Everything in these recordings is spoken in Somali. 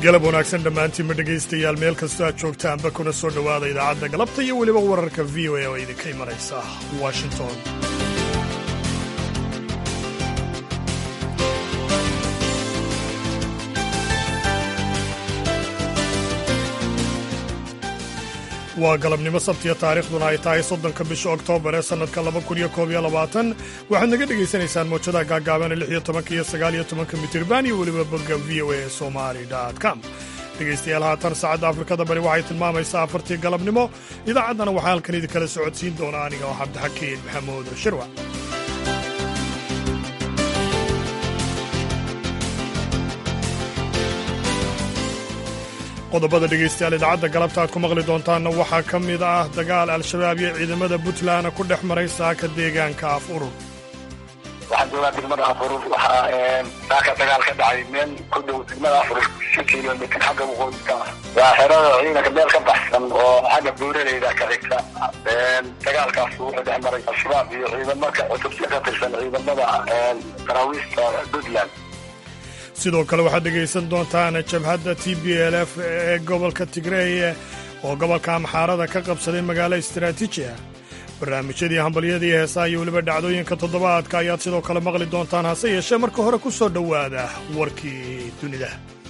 galab wanaagsan dhammaantiinma dhegaystayaal meel kastoo aad joogtaanba kuna soo dhowaada idaacadda galabta iyo weliba wararka v o a oo idinka imanaysa washington waa galabnimo sabtiya taariikhduna ay tahay soddonka bisha oktoobar ee sannadka laba kun iyo koob iyo labaatan waxaad naga dhegaysanaysaan mawjadaha gaagaaban lix iyo tobanka iyo sagaal iyo tobanka mitirban iyo weliba bogga v o a somali com dhegaystayaal haatan saacadda afrikada bari waxay tilmaamaysaa afartii galabnimo idaacaddana waxaa halkan idinkala socodsiin doona aniga oo cabdixakiin maxamuud shirwa qodobada dhegaystayaal idaacadda galabta aad ku maqli doontaanna waxaa ka mid ah dagaal al-shabaab iyo ciidamada puntland ku dhex maray saaka deegaanka af urur waxaan joogaa degmada afurur waxaa saaka dagaal ka dhacay meel ku dhow degmada afurur shan kilomitr xagga waqooyinka ah waa xerada ciidanka meel ka baxsan oo xagga buuraleyda ka xigta dagaalkaas wuxuu dhex maray al-shabaab iyo ciidamaka cutubsi ka tirsan ciidamada daraawiista puntland sidoo kale waxaad dhegaysan doontaan jabhadda t b l f ee gobolka tigrey oo gobolka amxaarada ka qabsaday magaalo istaraatiiji ah barnaamijyadii hambalyadii heesaha iyo weliba dhacdooyinka toddobaadka ayaad sidoo kale maqli doontaan hase yeeshee marka hore ku soo dhowaada warkii dunida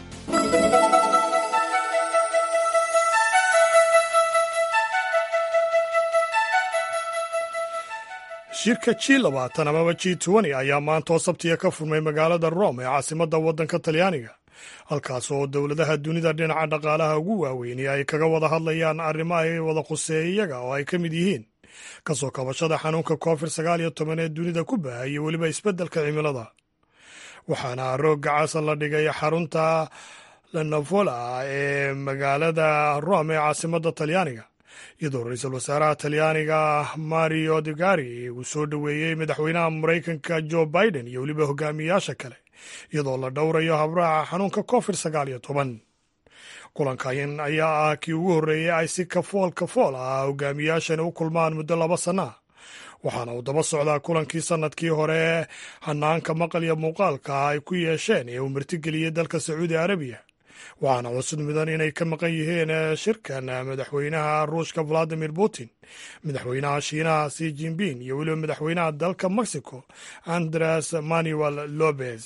shirka g labaatan amaba g twenty ayaa maantoo sabtiya ka furmay magaalada rome ee caasimadda waddanka talyaaniga halkaas oo dowladaha dunida dhinaca dhaqaalaha ugu waaweynay ay kaga wada hadlayaan arrimo ay wada khuseey iyaga oo ay ka mid yihiin kasoo kabashada xanuunka covid sagaal iyo toban ee dunida ku baahaya weliba isbeddelka cimilada waxaana roogga casa la dhigay xarunta lanavola ee magaalada rome ee caasimadda talyaaniga iyadoo ra-iisul wasaaraha talyaaniga mario degari uu soo dhoweeyey madaxweynaha maraykanka jo biden iyo weliba hogaamiyayaasha kale iyadoo la dhowrayo habraaca xanuunka covid sagaal iyo toban kulankan ayaa ah kii ugu horreeyey ay si kafool kafool ah hogaamiyaashani u kulmaan muddo laba sanno ah waxaana uu daba socdaa kulankii sannadkii hore hanaanka maqal iyo muuqaalka ay ku yeesheen ee uu martigeliyey dalka sacuudi arabiya waxaana cusud mudan inay ka maqan yihiin shirkan madaxweynaha ruushka valadimir putin madaxweynaha shiinaha si jinping iyo weliba madaxweynaha dalka mexico andres manuel lopez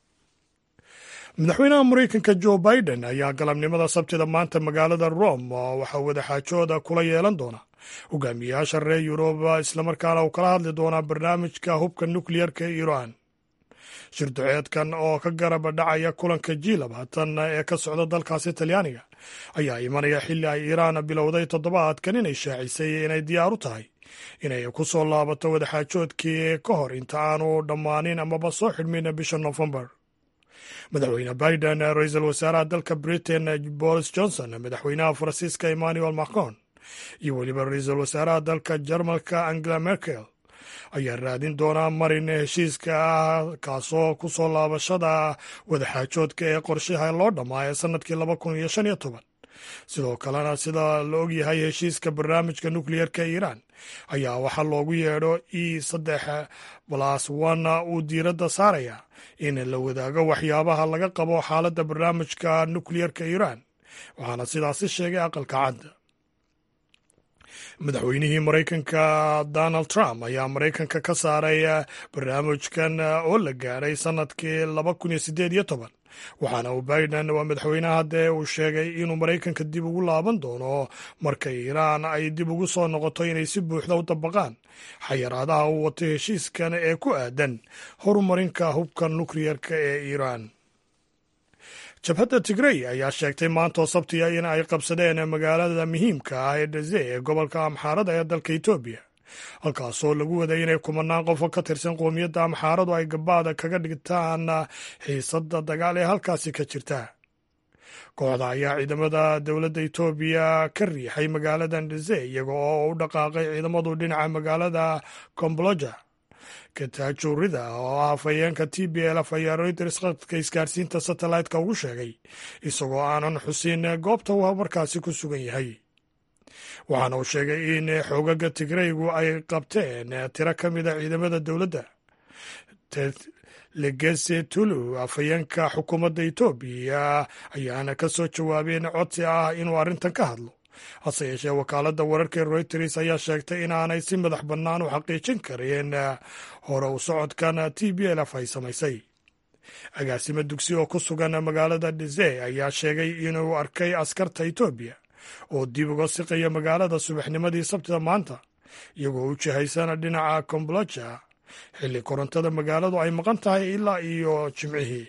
madaxweynaha maraykanka jo biden ayaa galabnimada sabtida maanta magaalada rome waxaa wadaxaajooda kula yeelan doona hogaamiyayaasha reer yuruba islamarkaana uu kala hadli doonaa barnaamijka hubka nukleyarka ee iran shir duceedkan oo ka garaba dhacaya kulanka g labaatan ee ka socda dalkaasi talyaaniga ayaa imanaya xilli ay iiraan bilowday toddobaadkan inay shaacisay inay diyaar u tahay inay ku soo laabato wadaxaajoodkii ka hor inta aanu dhammaanin amaba soo xidhmin bisha nofembar madaxweyne biden ra-iisul wasaaraha dalka britain boris johnson madaxweynaha faransiiska emmanuel macron iyo weliba ra-iisul wasaaraha dalka jarmalka angela merkel ayaa raadin doonaa marin heshiiska ah kaasoo ku soo laabashada wadaxaajoodka ee qorshaha loo dhammaaya sannadkii laba kun iyo shan iyo toban sidoo kalena sida la ogyahay heshiiska barnaamijka nukleyarka ee iiraan ayaa waxaa loogu yeedho e saddex balas one uu diiradda saaraya in la wadaago waxyaabaha laga qabo xaaladda barnaamijka nukleyarka iiraan waxaana sidaasi sheegay aqalka cadda madaxweynihii maraykanka donald trump ayaa maraykanka ka saaray barnaamijkan oo la gaadhay sannadkii laba kun iyo siddeed iyo toban waxaana uu biden waa madaxweynaha dee uu sheegay inuu maraykanka dib ugu laaban doono marka iiraan ay dib ugu soo noqoto inay si buuxda u dabaqaan xayaraadaha uu wato heshiiskan ee ku aadan horumarinka hubka nukleyarka ee iiraan jabhadda tigrey ayaa sheegtay maantoo sabtiya in ay qabsadeen magaalada muhiimka ah ee dhaze ee gobolka amxaarada ee dalka etoobiya halkaasoo lagu waday inay kumanaan qofo ka tirsan qoomiyadda amxaaradu ay gabaada kaga dhigtaan xiisadda dagaal ee halkaasi ka jirta kooxda ayaa ciidamada dowladda etoobiya ka riixay magaaladan dhaze iyaga oo u dhaqaaqay ciidamadu dhinaca magaalada komboloja kataajurida oo ah afhayeenka t b l f ayaa reuters khadka isgaarsiinta satellite-ka ugu sheegay isagoo aanan xusin goobta uu markaasi ku sugan yahay waxaana uu sheegay in xoogaga tigraygu ay qabteen tiro ka mida ciidamada dowladda legese tulu afhayeenka xukuumadda etoobiya ayaana ka soo jawaabeen codsi ah inuu arrintan ka hadlo hase yeeshee wakaaladda wararka ee reuters ayaa sheegtay inaanay si madax bannaan u xaqiijin karin hore u socodkan t b lf ay samaysay agaasimo dugsi oo ku sugan magaalada dhise ayaa sheegay inuu arkay askarta etoobiya oo dib uga siqaya magaalada subaxnimadii sabtida maanta iyagoo u jihaysana dhinaca komboloja xilli korontada magaaladu ay maqan tahay ilaa iyo jimcihii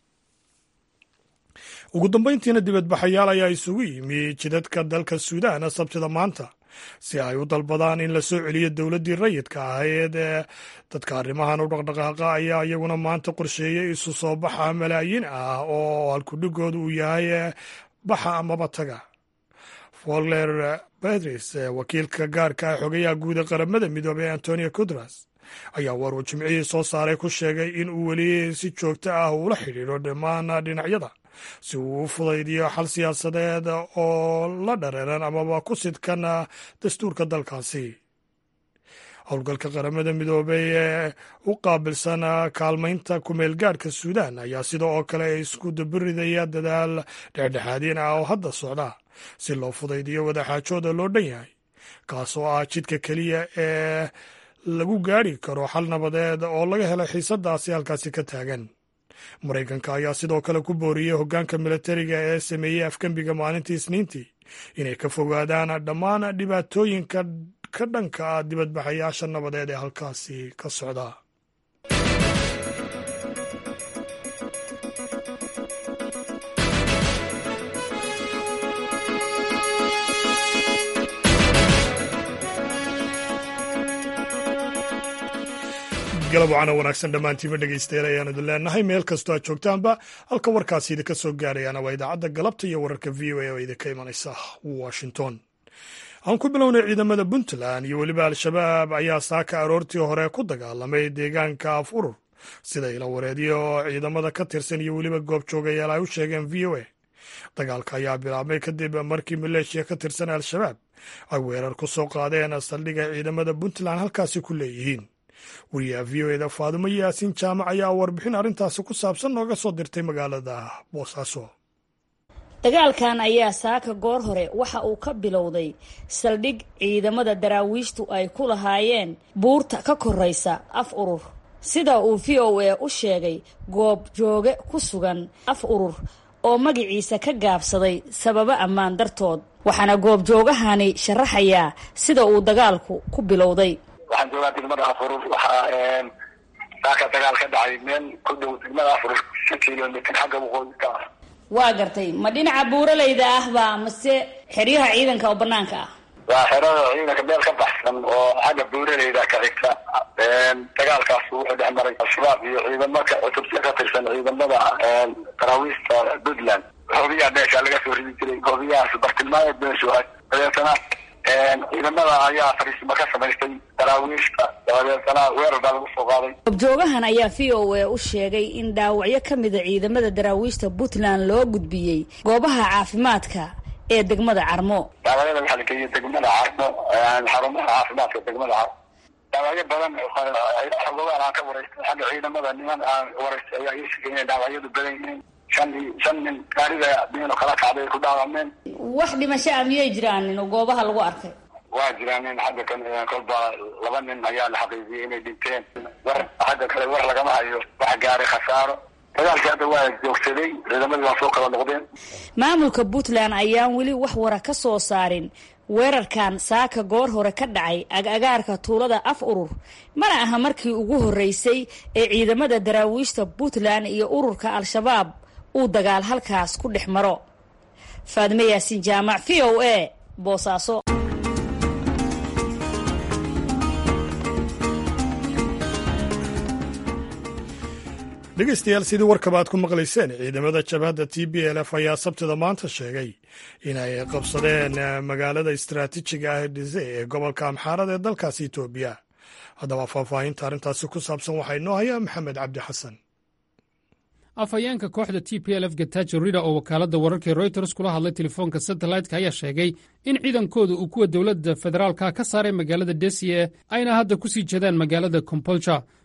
ugu dambayntiina dibadbaxayaal ayaa isugu yimi jidadka dalka suudaan sabtida maanta si ay u dalbadaan in la soo celiyo dowladdii rayidka ahayd ee dadka arrimahan u dhaqdhaqaaqa ayaa iyaguna maanta qorsheeyey isu soo baxa malaayiin ah oo halkudhigooda uu yahay baxa amaba taga folger bedris wakiilka gaarka ah xogayaha guud ee qaramada midoobey antonio kudras ayaa war uu jimcihii soo saaray ku sheegay in uu weli si joogto ah uula xidhiidho dhammaan dhinacyada si uu u fudaydiyo xal siyaasadeed oo la dhareeran amaba ku sidkan dastuurka dalkaasi howlgalka qaramada midoobey ee u qaabilsan kaalmaynta kumeelgaadhka suudaan ayaa sida oo kale isku dabiridaya dadaal dhexdhexaadiin ah oo hadda socda si loo fudaydiyo wadaxaajooda loo dhan yahay kaasoo ah jidka keliya ee lagu gaadhi karo xal nabadeed oo laga helo xiisadaasi halkaasi ka taagan maraykanka ayaa sidoo kale ku booriyey hoggaanka milatariga ee sameeyey afgembiga maalintii isniintii inay ka fogaadaan dhammaan dhibaatooyinka ka dhanka ah dibadbaxayaasha nabadeed ee halkaasi ka socda galab wacana wanaagsan dhammaantiima dhegaystayaal ayaan idin leenahay meel kastoo aad joogtaanba halka warkaasi idinka soo gaarayaana waa idaacadda galabta iyo wararka v o a oo idinka imanaysa washington aan ku bilownay ciidamada puntland iyo weliba al-shabaab ayaa saaka aroortii hore ku dagaalamay deegaanka af urur sida ila wareedyo ciidamada ka tirsan iyo weliba goobjoogayaal ay u sheegeen v o a dagaalka ayaa bilaabmay kadib markii maleeshiya ka tirsan al-shabaab ay weerar ku soo qaadeen saldhigga ciidamada puntland halkaasi ku leeyihiin wariyaha v o eda faadumo yaasiin jaamac ayaa warbixin arrintaasi ku saabsan nooga soo dirtay magaalada boosaaso dagaalkan ayaa saaka goor hore waxa uu ka bilowday saldhig ciidamada daraawiishtu ay ku lahaayeen buurta ka koraysa af urur sida uu v o a u sheegay goob jooge ku sugan af urur oo magaciisa ka gaabsaday sababo ammaan dartood waxaana goobjoogahani sharaxayaa sida uu dagaalku ku bilowday waxaan joogaa degmada afurur waxaa saaka dagaal ka dhacay meel ku dhow degmada afurur shan kilomitr xagga waqooyi ka ah waa gartay ma dhinaca buuralayda ahba mase xeryaha ciidanka oo banaanka ah waa xerada ciidanka meel ka baxsan oo xagga buuralayda ka xigta dagaalkaas wuxuu dhex maray al-shabaab iyo ciidamaka cutubta ka tirsan ciidamada daraawiista puntland hoobiyaha meesha laga soo ridi jiray hoobiyahaas bartilmaameed meeshu ah dabeetana ciidamada ayaa fariisimo ka samaystay daraawiishta dabadeetana weerar baa lagu soo qaaday goobjoogahan ayaa v o a u sheegay in dhaawacyo ka mida ciidamada daraawiishta puntland loo gudbiyey goobaha caafimaadka ee degmada carmo dhaawacyada waxaa la geeyey degmada carmo xarumaha caafimaadka degmada carmo dhaawacyo badan xogogaan aan ka waraystay xagga ciidamada niman aan waraystay ayaa ii sheegay inay dhaawacyadu badan yihiin shan shan nin gaariga diino kala kacday ku dhaawameen wax dhimasho ah miyay jiraanin oo goobaha lagu arkay waa jiraan nin xagga kan kolba laba nin ayaa la xaqiijiyey inay dhinteen war xagga kale war lagama hayo wax gaaray khasaaro dagaalkii hadda waa joogsaday ciidamadii waa soo kala noqdeen maamulka puntland ayaan weli wax wara ka soo saarin weerarkan saaka goor hore ka dhacay ag-agaarka tuulada af urur mana aha markii ugu horreysay ee ciidamada daraawiishta puntland iyo ururka al-shabaab uu dagaal halkaas ku dhex maro faadime yaasiin jaamac v o a boosaaso dhegaystayaal sidii warkaba aad ku maqlayseen ciidamada jabhadda t b l f ayaa sabtida maanta sheegay inay qabsadeen magaalada istaraatiijiga ah dhise ee gobolka amxaarada ee dalkaasi etoobiya haddaba faahfaahinta arrintaasi ku saabsan waxaa inoo hayaa maxamed cabdi xasan afhayeenka kooxda t p l f gatajo rida oo wakaaladda wararkii royters kula hadlay telefoonka satellite-ka ayaa sheegay in ciidankooda uu kuwa dowladda federaalka ka saaray magaalada desiye ayna hadda ku sii jeedaan magaalada kompolja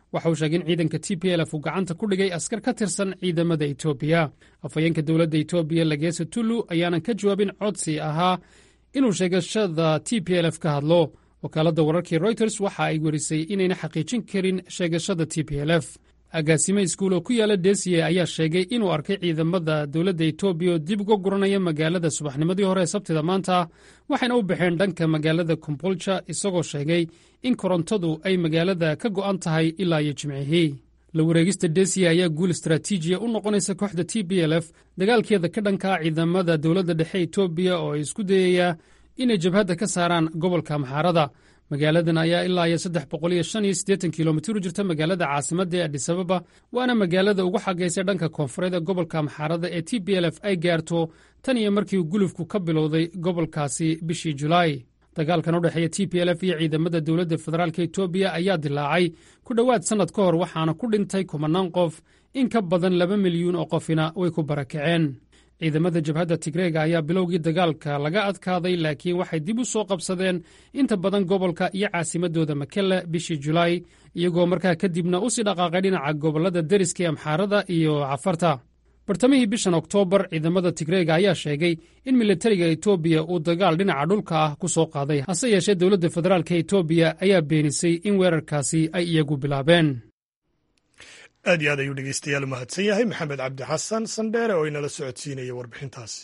waxa uu sheegay in ciidanka t p lf uu gacanta ku dhigay askar ka tirsan ciidamada etoobiya afhayeenka dowladda etoobiya lageesa tullu ayaanan ka jawaabin codsi ahaa inuu sheegashada t p lf ka hadlo wakaaladda wararkii royters waxa ay werisay inayna xaqiijin karin sheegashada t p lf agaasime iskuul oo ku yaala desiye ayaa sheegay inuu arkay ciidamada dowladda etoobiya oo dib uga guranaya magaalada subaxnimadii hore ee sabtida maanta waxayna u baxeen dhanka magaalada kombolja isagoo sheegay in korontadu ay magaalada ka go'an tahay ilaa iyo jimcihii la wareegista desiye ayaa guul istaraatiijiya u noqonaysa kooxda t b l f dagaalkeeda ka dhankaa ciidamada dowladda dhexe etoobiya oo ay isku dayayaa inay jabhadda ka saaraan gobolka maxaarada magaaladan ayaa ilaa iyo saddex boqol iyo shan iyo siddeetan kilomitir u jirta magaalada caasimadda ee adisababa waana magaalada ugu xagaysa dhanka koonfureed ee gobolka maxaarada ee t b l f ay gaarto tan iyo markii gulufku ka bilowday gobolkaasi bishii julaay dagaalkan u dhexeeya t p l f iyo ciidamada dowladda federaalka etoobiya ayaa dilaacay ku dhowaad sannad ka hor waxaana ku dhintay kumanaan qof in ka badan laba milyuun oo qofina way ku barakaceen ciidamada jabhadda tigreega ayaa bilowgii dagaalka laga adkaaday laakiin waxay dib u soo qabsadeen inta badan gobolka iyo caasimadooda makelle bishii julaay iyagoo markaa kadibna u sii dhaqaaqay dhinaca gobollada deriska ee amxaarada iyo cafarta bartamihii bishan oktoobar ciidamada tigreega ayaa sheegay in militariga etoobiya uu dagaal dhinaca dhulka ah ku soo qaaday hase yeeshee dowladda federaalka etoobiya ayaa beenisay in weerarkaasi ay iyagu bilaabeen aad iyo aad ayuu dhegeystayaal u mahadsan yahay maxamed cabdi xasan sandheere oo inala socodsiinaya warbixintaasi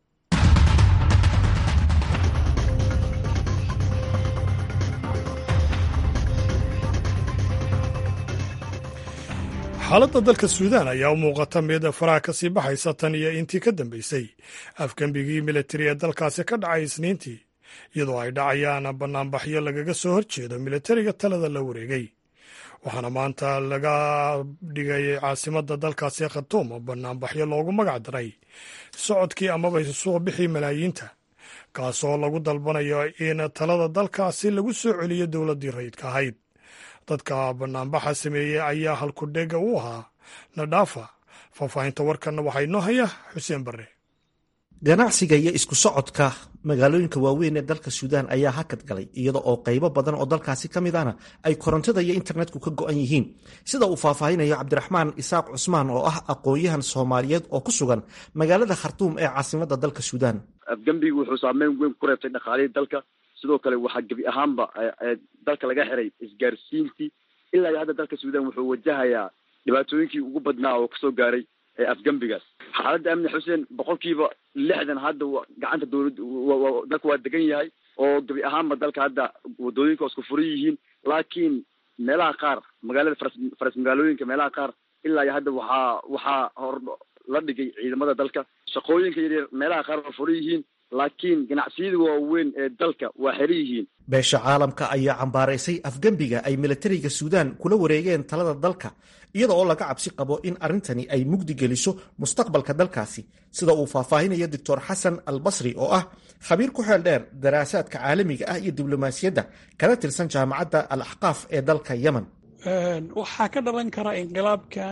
xaaladda dalka suudaan ayaa u muuqata mid faraha ka sii baxaysa tan iyo intii ka dambeysay afgembigii militari ee dalkaasi ka dhacay isniintii iyadoo ay dhacayaan bannaanbaxyo lagaga soo horjeedo militariga talada la wareegay waxaana maanta laga dhigay caasimadda dalkaasi khatuum bannaanbaxyo loogu magac daray socodkii amaba isusuuq bixii malaayiinta kaasoo lagu dalbanayo in talada dalkaasi lagu soo celiyo dowladdii rayidka ahayd dadka bannaanbaxa sameeyey ayaa halkudhega u ahaa nadhaafa faahfaahinta warkanna waxaa inoo haya xuseen barre ganacsiga iyo isku socodka magaalooyinka waaweyn ee dalka suudaan ayaa hakad galay iyada oo qaybo badan oo dalkaasi ka mid ahna ay korontada iyo internetku ka go'an yihiin sida uu faahfaahinayo cabdiraxmaan isaaq cusmaan oo ah aqoon-yahan soomaaliyeed oo ku sugan magaalada khartuum ee caasimadda dalka suudaan afgembigu wuxuu saameyn weyn ku reebtay dhaqaalihii dalka sidoo kale waxaa gebi ahaanba dalka laga xiray isgaarsiintii ilaa iyo hadda dalka suudaan wuxuu wajahayaa dhibaatooyinkii ugu badnaa oo kasoo gaaray afgembigaas xaaladda amni xuseen boqolkiiba lixdan hadda gacanta dowlad dalka waa degan yahay oo gebi ahaanba dalka hadda wadooyinka waa isku furan yihiin laakiin meelaha qaar magaalada faras faras magaalooyinka meelaha qaar ilaa iyo hadda waxaa waxaa hor la dhigay ciidamada dalka shaqooyinka yaryar meelaha qaar waa furan yihiin laakiin ganacsiyada waaweyn ee dalka waa xeran yihiin beesha caalamka ayaa cambaaraysay afgembiga ay militariga suudaan kula wareegeen talada dalka iyada oo laga cabsi qabo in arrintani ay mugdi geliso mustaqbalka dalkaasi sida uu faahfaahinayo doctor xasan al basri oo ah khabiir ku xeel dheer daraasaadka caalamiga ah iyo diblomaasiyadda kana tirsan jaamacadda al axqaaf ee dalka yemen waxaa ka dhalan kara inqilaabkan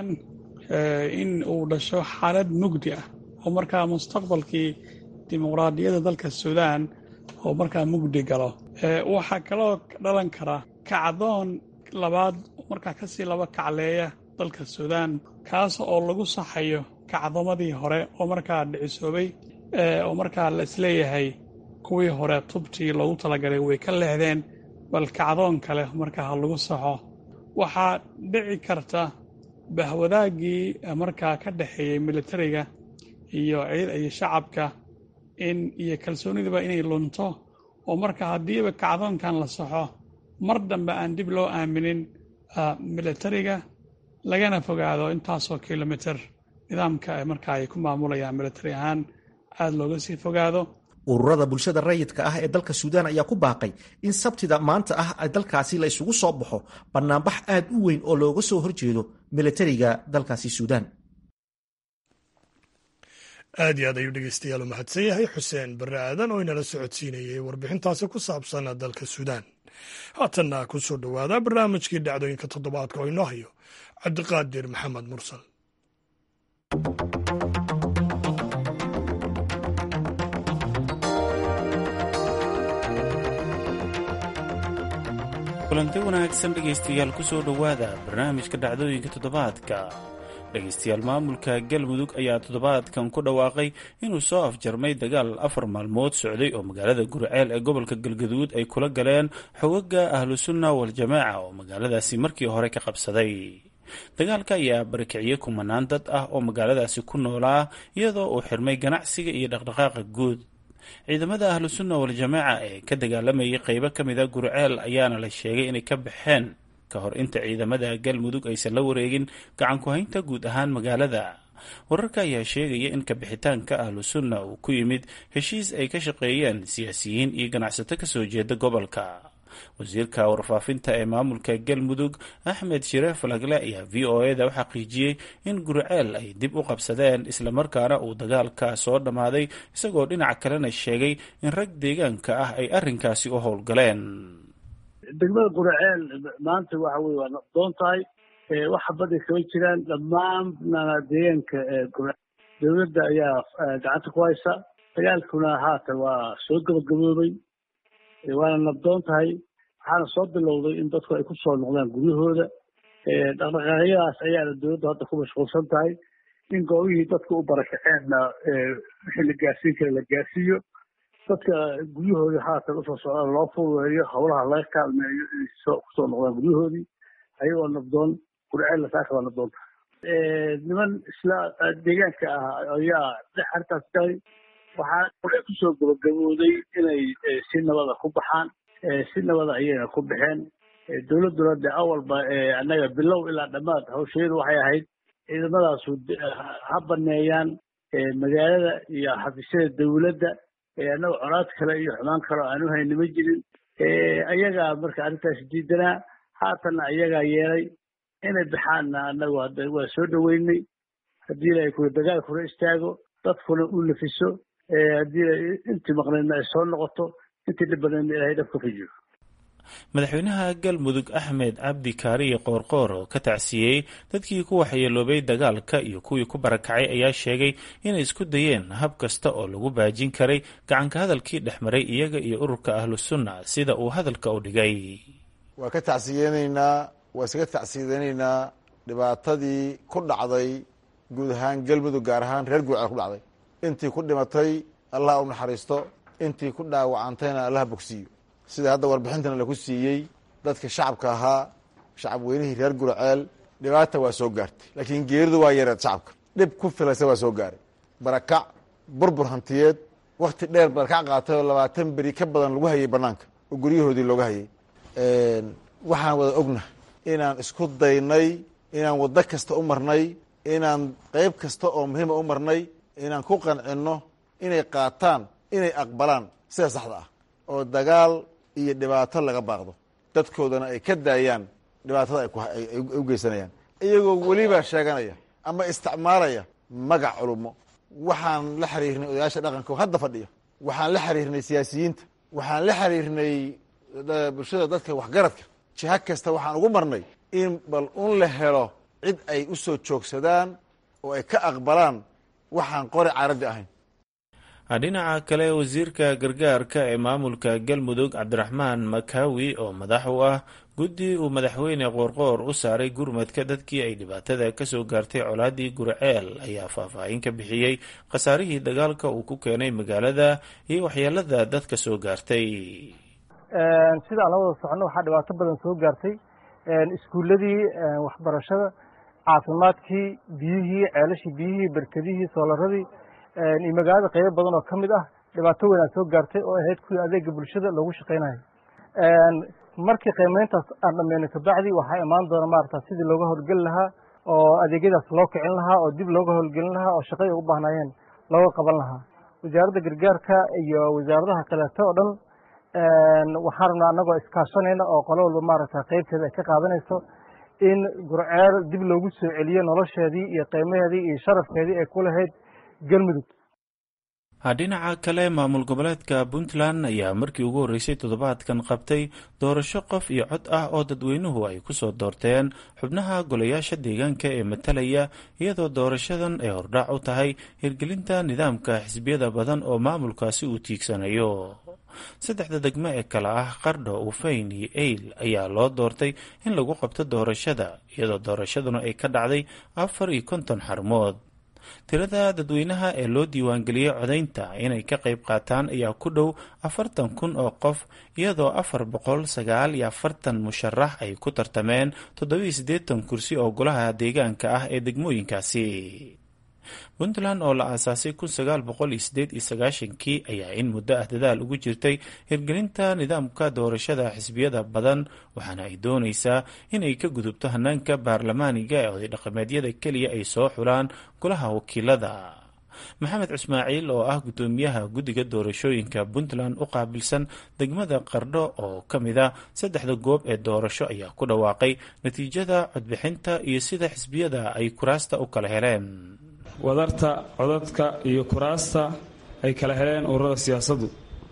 in uu dhasho xaalad mugdi ah oo markaa mustaqbalkii dimuqraadiyadda dalka suudaan oo markaa mugdi galo waxaa kaloo dhalan kara kacdoon labaad markaa kasii laba kacleeya dalka suudaan kaas oo lagu saxayo kacdomadii hore oo markaa dhicisoobay oo markaa la isleeyahay kuwii hore tubtii loogu talagalay way ka leexdeen bal kacdoon kale markaa ha lagu saxo waxaa dhici karta bahwadaaggii markaa ka dhexeeyey militariga iyo iyo shacabka in iyo kalsoonidiba inay lunto oo marka haddiiba kacdoonkan la saxo mar dambe aan dib loo aaminin militariga lagana fogaado intaasoo kilomitr nidaamka markaa ay ku maamulayaan militari ahaan aada looga sii fogaado ururada bulshada rayidka ah ee dalka suudaan ayaa ku baaqay in sabtida maanta ah dalkaasi la isugu soo baxo bannaanbax aad u weyn oo looga soo horjeedo militariga dalkaasi suudaan aad iyo aad ayuu dhegeystayaal u mahadsan yahay xuseen barre aadan oo inala socodsiinayay warbixintaasi ku saabsan dalka suudaan haatanna ku soo dhowaada barnaamijkii dhacdooyinka toddobaadka oo inoo hayo cabdiqaadir maxamed mursal kulanti wanaagsan dhegaystayaal ku soo dhowaada barnaamijka dhacdooyinka toddobaadka dhegaystayaal maamulka galmudug ayaa toddobaadkan ku dhawaaqay inuu soo afjarmay dagaal afar maalmood socday oo magaalada gurceel ee gobolka galgaduud ay kula galeen xogaga ahlusunna waljamaaca oo magaaladaasi markii hore ka qabsaday dagaalka ayaa barikiciyey kumanaan dad ah oo magaaladaasi ku noolaa iyadoo uu xirmay ganacsiga iyo dhaqdhaqaaqa guud ciidamada ahlusunna waljamaaca ee ka dagaalamayay qeybo ka mid a gurceel ayaana la sheegay inay ka baxeen ka hor inta ciidamada galmudug aysan la wareegin gacan ku-haynta guud ahaan magaalada wararka ayaa sheegaya in kabixitaanka ahlusunna uu ku yimid heshiis ay ka shaqeeyeen siyaasiyiin iyo ganacsato kasoo jeeda gobolka wasiirka warfaafinta ee maamulka galmudug axmed shireef falagle ayaa v o eda u xaqiijiyey in gurceel ay dib u qabsadeen islamarkaana uu dagaalka soo dhammaaday isagoo dhinac kalena sheegay in rag deegaanka ah ay arrinkaasi u howlgaleen degmada gurceel maanta waxa weye waa naqdoon tahay waxa badda kama jiraan dhammaanna deegaanka gurceel dowladda ayaa gacanta ku haysa dagaalkuna haatan waa soo gabagaboobay waana nabdoon tahay waxaana soo bilowday in dadku ay ku soo noqdaan guryahooda dhaqdhaqaaqyadaas ayaana dowladda hadda ku mashquulsan tahay in goobihii dadka u barakaceenna wixii la gaarsiin kara la gaarsiiyo dadka guryahooda haatan usoo socdaan loo fududeeyo howlaha laga kaalmeeyo inay kusoo noqdaan guryahoodii ayagoo nabdoon gurceella saaka waa nabdoon tahay niman isla deegaanka ah ayaa dhex arrintaas galay waxaa kule kusoo gabagabooday inay si nabada ku baxaan si nabada ayayna ku baxeen dowladduna de awalba annaga bilow ilaa dhammaad hawsheedu waxay ahayd ciidamadaasu ha baneeyaan magaalada iyo xafiisyada dowladda annaga conaad kale iyo xumaan kale oo aanu hayni ma jirin ayagaa marka arrintaas diidanaa haatanna ayagaa yeelay inay baxaanna annagu hadda waa soo dhoweynay haddii la kuwa dagaalkuna istaago dadkuna u nafiso haddii intii maqnaydna ay soo noqoto intii dhibanaydna ilahay dhabka fujiyo madaxweynaha galmudug axmed cabdi kaariye qoorqoor oo ka tacsiyey dadkii ku waxyeeloobay dagaalka iyo kuwii ku barakacay ayaa sheegay inay isku dayeen hab kasta oo lagu baajin karay gacanka hadalkii dhex maray iyaga iyo ururka ahlusunna sida uu hadalka u dhigay waa ka tacsiyeynaynaa waa iskaga tacsiyadeynaynaa dhibaatadii ku dhacday guud ahaan galmudug gaar ahaan reer guuceel ku dhacday intii ku dhimatay allah u naxariisto intii ku dhaawacantayna allah bogsiiyo sida hadda warbixintana laku siiyey dadka shacabka ahaa shacab weynihii reer gurceel dhibaata waa soo gaartay laakiin geeridu waa yareed shacabka dhib ku filaysa waa soo gaaray barakac burbur hantiyeed wakti dheer barakac qaatay oo labaatan beri ka badan lagu hayay banaanka oo guryahoodii looga hayay waxaan wada ogna inaan isku daynay inaan waddo kasta u marnay inaan qeyb kasta oo muhiima u marnay inaan ku qancinno inay qaataan inay aqbalaan sida saxda ah oo dagaal iyo dhibaato laga baaqdo dadkoodana ay ka daayaan dhibaatada ay u geysanayaan iyagoo weliba sheeganaya ama isticmaalaya magac culumo waxaan la xiriirnay odayaasha dhaqanka oo hadda fadhiya waxaan la xiriirnay siyaasiyiinta waxaan la xiriirnay bulshada dadka waxgaradka jiha kasta waxaan ugu marnay in bal un la helo cid ay u soo joogsadaan oo ay ka aqbalaan waxaan qori caaraddi ahayn dhinaca kale wasiirka gargaarka ee maamulka galmudug cabdiraxmaan makaawi oo madax u ah guddi uu madaxweyne qoorqoor u saaray gurmadka dadkii ay dhibaatada kasoo gaartay colaadii gurceel ayaa faahfaahin ka bixiyey khasaarihii dagaalka uu ku keenay magaalada iyo waxyeelada dadka soo gaartay sidaan la wada socono waxaa dhibaato badan soo gaartay iskuuladii waxbarashada caafimaadkii biyihii ceelashii biyihii berkedihii soolaradii iyo magaalada qeybo badan oo ka mid ah dhibaato weynaa soo gaartay oo ahayd kuwii adeega bulshada loogu shaqaynayo markii qiimeyntaas aan dhameynay kabacdi waxaa imaan doona maarata sidii looga howlgeli lahaa oo adeegyadaas loo kicin lahaa oo dib looga howlgelin lahaa oo shaqay ugu baahnaayeen looga qaban lahaa wasaaradda gargaarka iyo wasaaradaha kaleeto oo dhan waxaan rabnaa annagoo iskaashanayna oo qolo walba maaragta qeybteeda ay ka qaadanayso in gurceel dib loogu soo celiyo nolosheedii iyo qiimaheedii iyo sharafkeedii ay ku lahayd galmudug dhinaca kale maamul goboleedka puntland ayaa markii ugu horreysay toddobaadkan qabtay doorasho qof iyo cod ah oo dadweynuhu ay ku soo doorteen xubnaha golayaasha deegaanka ee matalaya iyadoo doorashadan ay hordhac u tahay hirgelinta nidaamka xisbiyada badan oo maamulkaasi uu tiigsanayo saddexda degmo ee kale ah qardho ufayn iyo eyl ayaa loo doortay in lagu qabto doorashada iyadoo doorashaduna ay ka dhacday afar iyo konton xarmood tirada dadweynaha ee loo diiwaangeliyey codaynta inay ka qayb qaataan ayaa ku dhow afartan kun oo qof iyadoo afar boqol sagaal iyo afartan musharax ay ku tartameen toddobiyo siddeetan kursi oo golaha deegaanka ah ee degmooyinkaasi puntland oo la aasaasay kun sagaal boqol iyo sideed iyo sagaashankii ayaa in muddo ah dadaal ugu jirtay hirgelinta nidaamka doorashada xisbiyada badan waxaana ay doonaysaa inay ka gudubto hanaanka baarlamaaniga ee oday dhaqameedyada keliya ay soo xulaan golaha wakiilada maxamed cismaaciil oo ah guddoomiyaha guddiga doorashooyinka puntland u qaabilsan degmada qardho oo ka mid a saddexda goob ee doorasho ayaa ku dhawaaqay natiijada codbixinta iyo sida xisbiyada ay kuraasta u kala heleen wadarta codadka iyo kuraasta ay kala heleen ururada siyaasaddu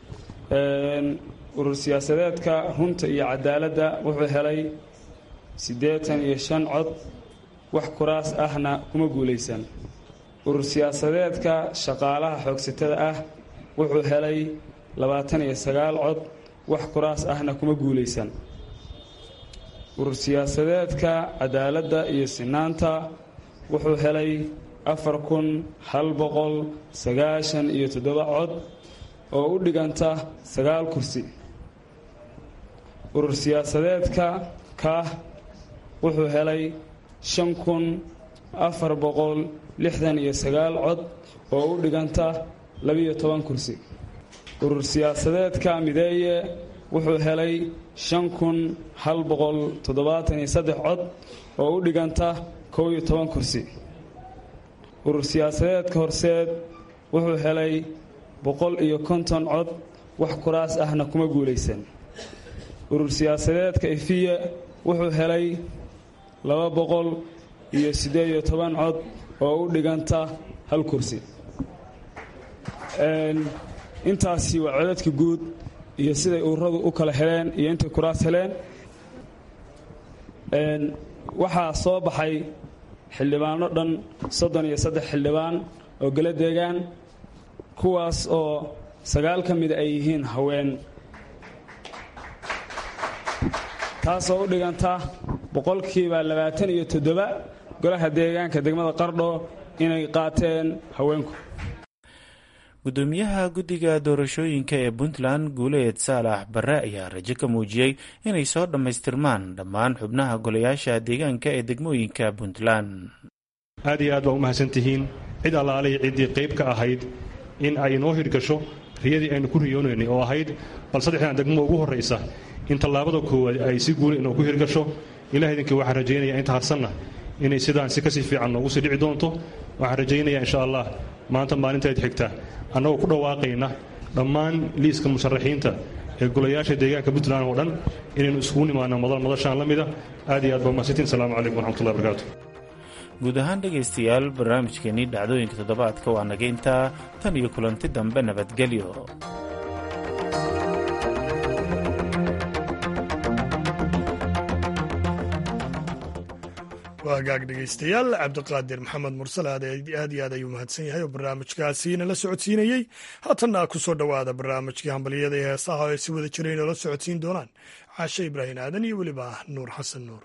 urur siyaasadeedka runta iyo cadaaladda wuxuu helay siddeetan iyo shan cod wax kuraas ahna kuma guulaysan urur siyaasadeedka shaqaalaha xoogsatada ah wuxuu helay labaatan iyo sagaal cod wax kuraas ahna kuma guulaysan urur siyaasadeedka cadaaladda iyo sinaanta wuxuu helay afar kun hal boqol sagaashan iyo toddoba cod oo u dhiganta sagaal kursi urur siyaasadeedka kaah wuxuu helay shan kun afar boqol lixdan iyo sagaal cod oo u dhiganta labiyo toban kursi urur siyaasadeedka mideeye wuxuu helay shan kun hal boqol toddobaatan iyo saddex cod oo u dhiganta kow iyo toban kursi urur siyaasadeedka horseed wuxuu helay boqol iyo konton cod wax kuraas ahna kuma guulaysan urur siyaasadeedka ifiye wuxuu helay laba boqol iyo siddeed iyo toban cod oo u dhiganta hal kursi intaasi waa codadka guud iyo siday ururadu u kala heleen iyo intay kuraas heleen waxaa soo baxay xildhibaano dhan soddon iyo saddex xildhibaan oo gala deegaan kuwaas oo sagaal ka mida ay yihiin haween taasoo u dhiganta boqolkiiba labaatan iyo toddoba golaha deegaanka degmada qardho inay qaateen haweenku gudoomiyaha guddiga doorashooyinka ee puntland guuleed saalax barre ayaa rajo ka muujiyey inay soo dhammaystirmaan dhammaan xubnaha golayaasha deegaanka ee degmooyinka puntland aad iyo aad baa u mahadsan tihiin cid allaalihii ciddii qayb ka ahayd in ay inoo hirgasho riyadii aynu ku riyoonaynay oo ahayd bal saddexdan degmo ugu horraysa in tallaabada koowaad ay si guula inoo ku hirgasho ilaah idinkii waxaan rajaynayaa inta harsanna inay sidaan si kasii fiican noogu sii dhici doonto waxaan rajaynayaa insha allah maanta maalintayd xigta annagoo ku dhawaaqayna dhammaan liiska musharaxiinta ee golayaasha deegaanka puntland oo dhan inaynu isugu nimaano madal madashaan la mida aad iyo aad baa mahadsantiin asalaamu calaykum waraxmatullahi barakaatu guud ahaan dhegaystayaal barnaamijkeenii dhacdooyinka toddobaadka waa naga intaa tan iyo kulanti dambe nabadgelyo waa hagaag dhegaystayaal cabdiqaadir maxamed mursal aad iyo aad ayuu mahadsan yahay oo barnaamijkaasi nala socodsiinayey haatanna ku soo dhowaada barnaamijkii hambaliyada ee heesaha oo ay si wada jira inoola socodsiin doonaan caashe ibraahim aadan iyo weliba nuur xasan nuur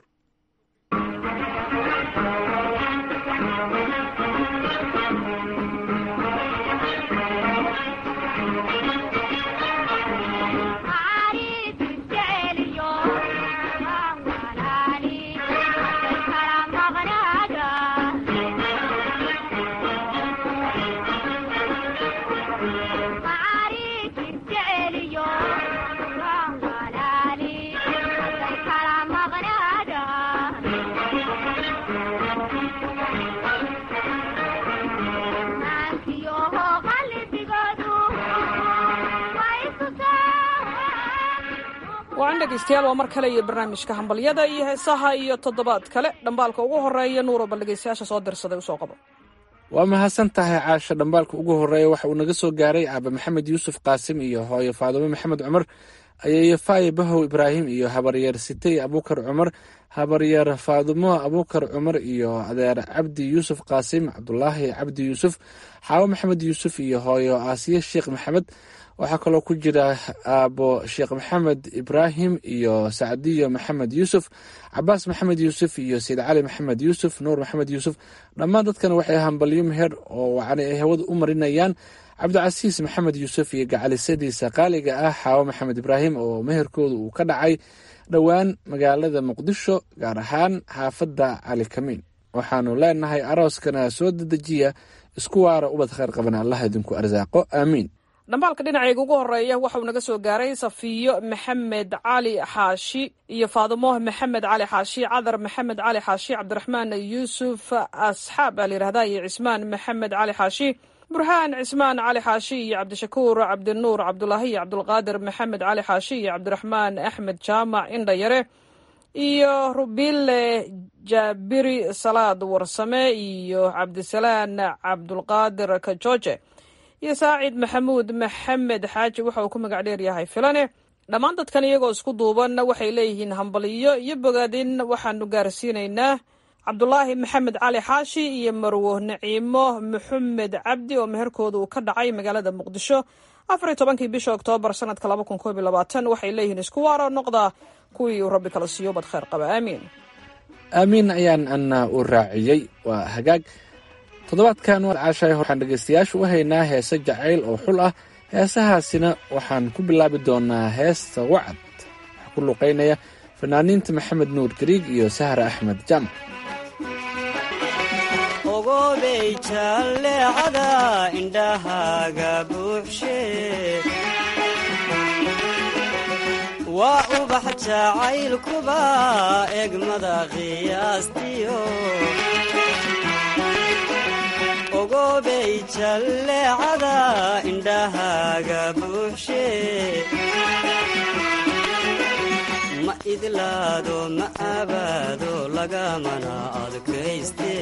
waan dhegaystayaal waa mar kale iyo barnaamijka hambalyada iyo heesaha iyo toddobaad kale dhambaalka ugu horeeya nuuro bal dhegaystayaasha soo dirsaday usoo qabo waa mahadsan tahay caasha dhambaalka ugu horeeya waxa uu naga soo gaaray aaba maxamed yuusuf qaasim iyo hooyo faadumo maxamed cumar ayeeyo faaye bahow ibraahim iyo habaryeer sitey abuukar cumar habaryeer faadumo abuukar cumar iyo adeer cabdi yuusuf qaasim cabdulaahi cabdi yuusuf xaawo maxamed yuusuf iyo hooyo aasiye sheekh maxamed waxaa kaloo ku jira aabo sheekh maxamed ibraahim iyo sacdiyo maxamed yuusuf cabaas maxamed yuusuf iyo sayid cali maxamed yuusuf nuur maxamed yuusuf dhammaan dadkan waxay hambalyo meher oo wacni ay hawada u marinayaan cabdicasiis maxamed yuusuf iyo gacalisadiisa qaaliga ah xaawo maxamed ibraahim oo meherkooda uu ka dhacay dhowaan magaalada muqdisho gaar ahaan xaafadda cali kamiin waxaanu leenahay arooskana soo dedejiya isku waara ubad kheyr qaban allah idinku arsaaqo aamiin dhambaalka dhinacayga ugu horeeya waxauu naga soo gaaray safiyo maxamed cali xaashi iyo faadumo maxamed cali xaashi cadar maxamed cali xaashi cabdiraxmaan yuusuf asxaab baa layihahda iyo cismaan maxamed cali xaashi burhaan cismaan cali xaashi iyo cabdishakuur cabdinuur cabdulaahi iyo cabdulqaadir maxamed cali xaashi iyo cabdiraxmaan axmed jaamac indhayare iyo rubile jaabiri salaad warsame iyo cabdisalaan cabdulqaadir kajoje iyo saacid maxamuud maxamed xaaji waxa uu ku magac dheer yahay filane dhammaan dadkan iyagoo isku duuban waxay leeyihiin hambaliyo iyo bogaadin waxaanu gaarsiinaynaa cabdulaahi maxamed cali xaashi iyo marwo naciimo maxamed cabdi oo meherkooda uu ka dhacay magaalada muqdisho afariy tobankii bisha oktoobar sanadka laba kun koob iyo labaatan waxay leeyihiin isku waaro noqda kuwii uu rabbi kala siiyo bad kheyr qaba aamiin aamiin ayaan ana u raaciyey waa hagaag toddobaadkan waad caashahay waxaan dhegaystayaashu u haynaa heese jacayl oo xul ah heesahaasina waxaan ku bilaabi doonaa heesta wacad waxaa ku luqaynaya fanaaniinta maxamed nuur gariig iyo sahra axmed jaamac ogobey jalleecada indhahaaga buuxshe waa ubax jacaylkuba egmada qiyaastiyo ogobey jalleecada indhahaaga buuxshe ma idlaado ma abaado lagamana adkayste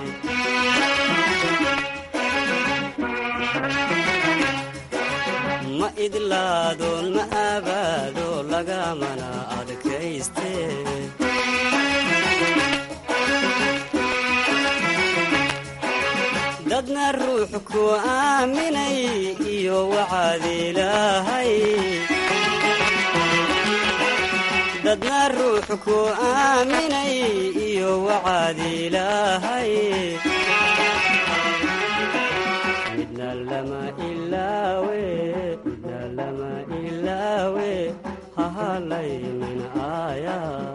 ma idlaado ma abaado lagamana adkayste dadna ruux ku aaminay iyo wacaad ilaahay dadna ruux ku aaminay iyo wacaad ilaahay midna lama ilaawe midna lama ilaawe hahalaynin aaya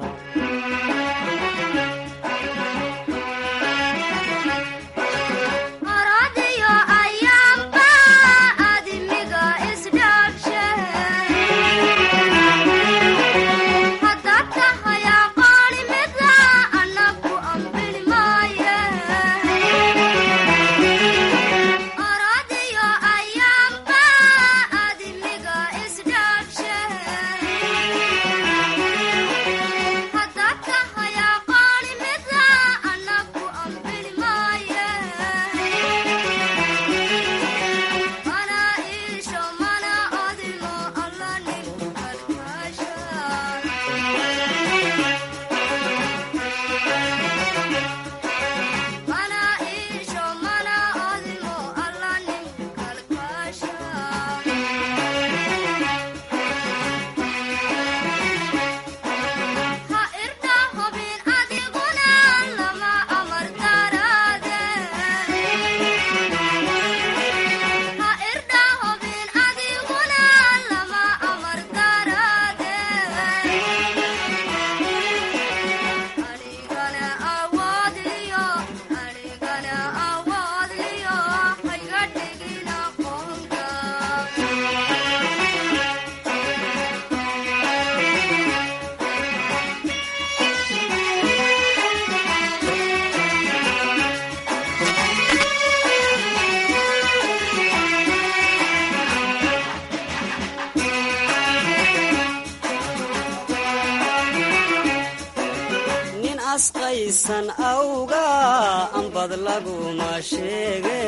asqaysan awga ambad laguma sheege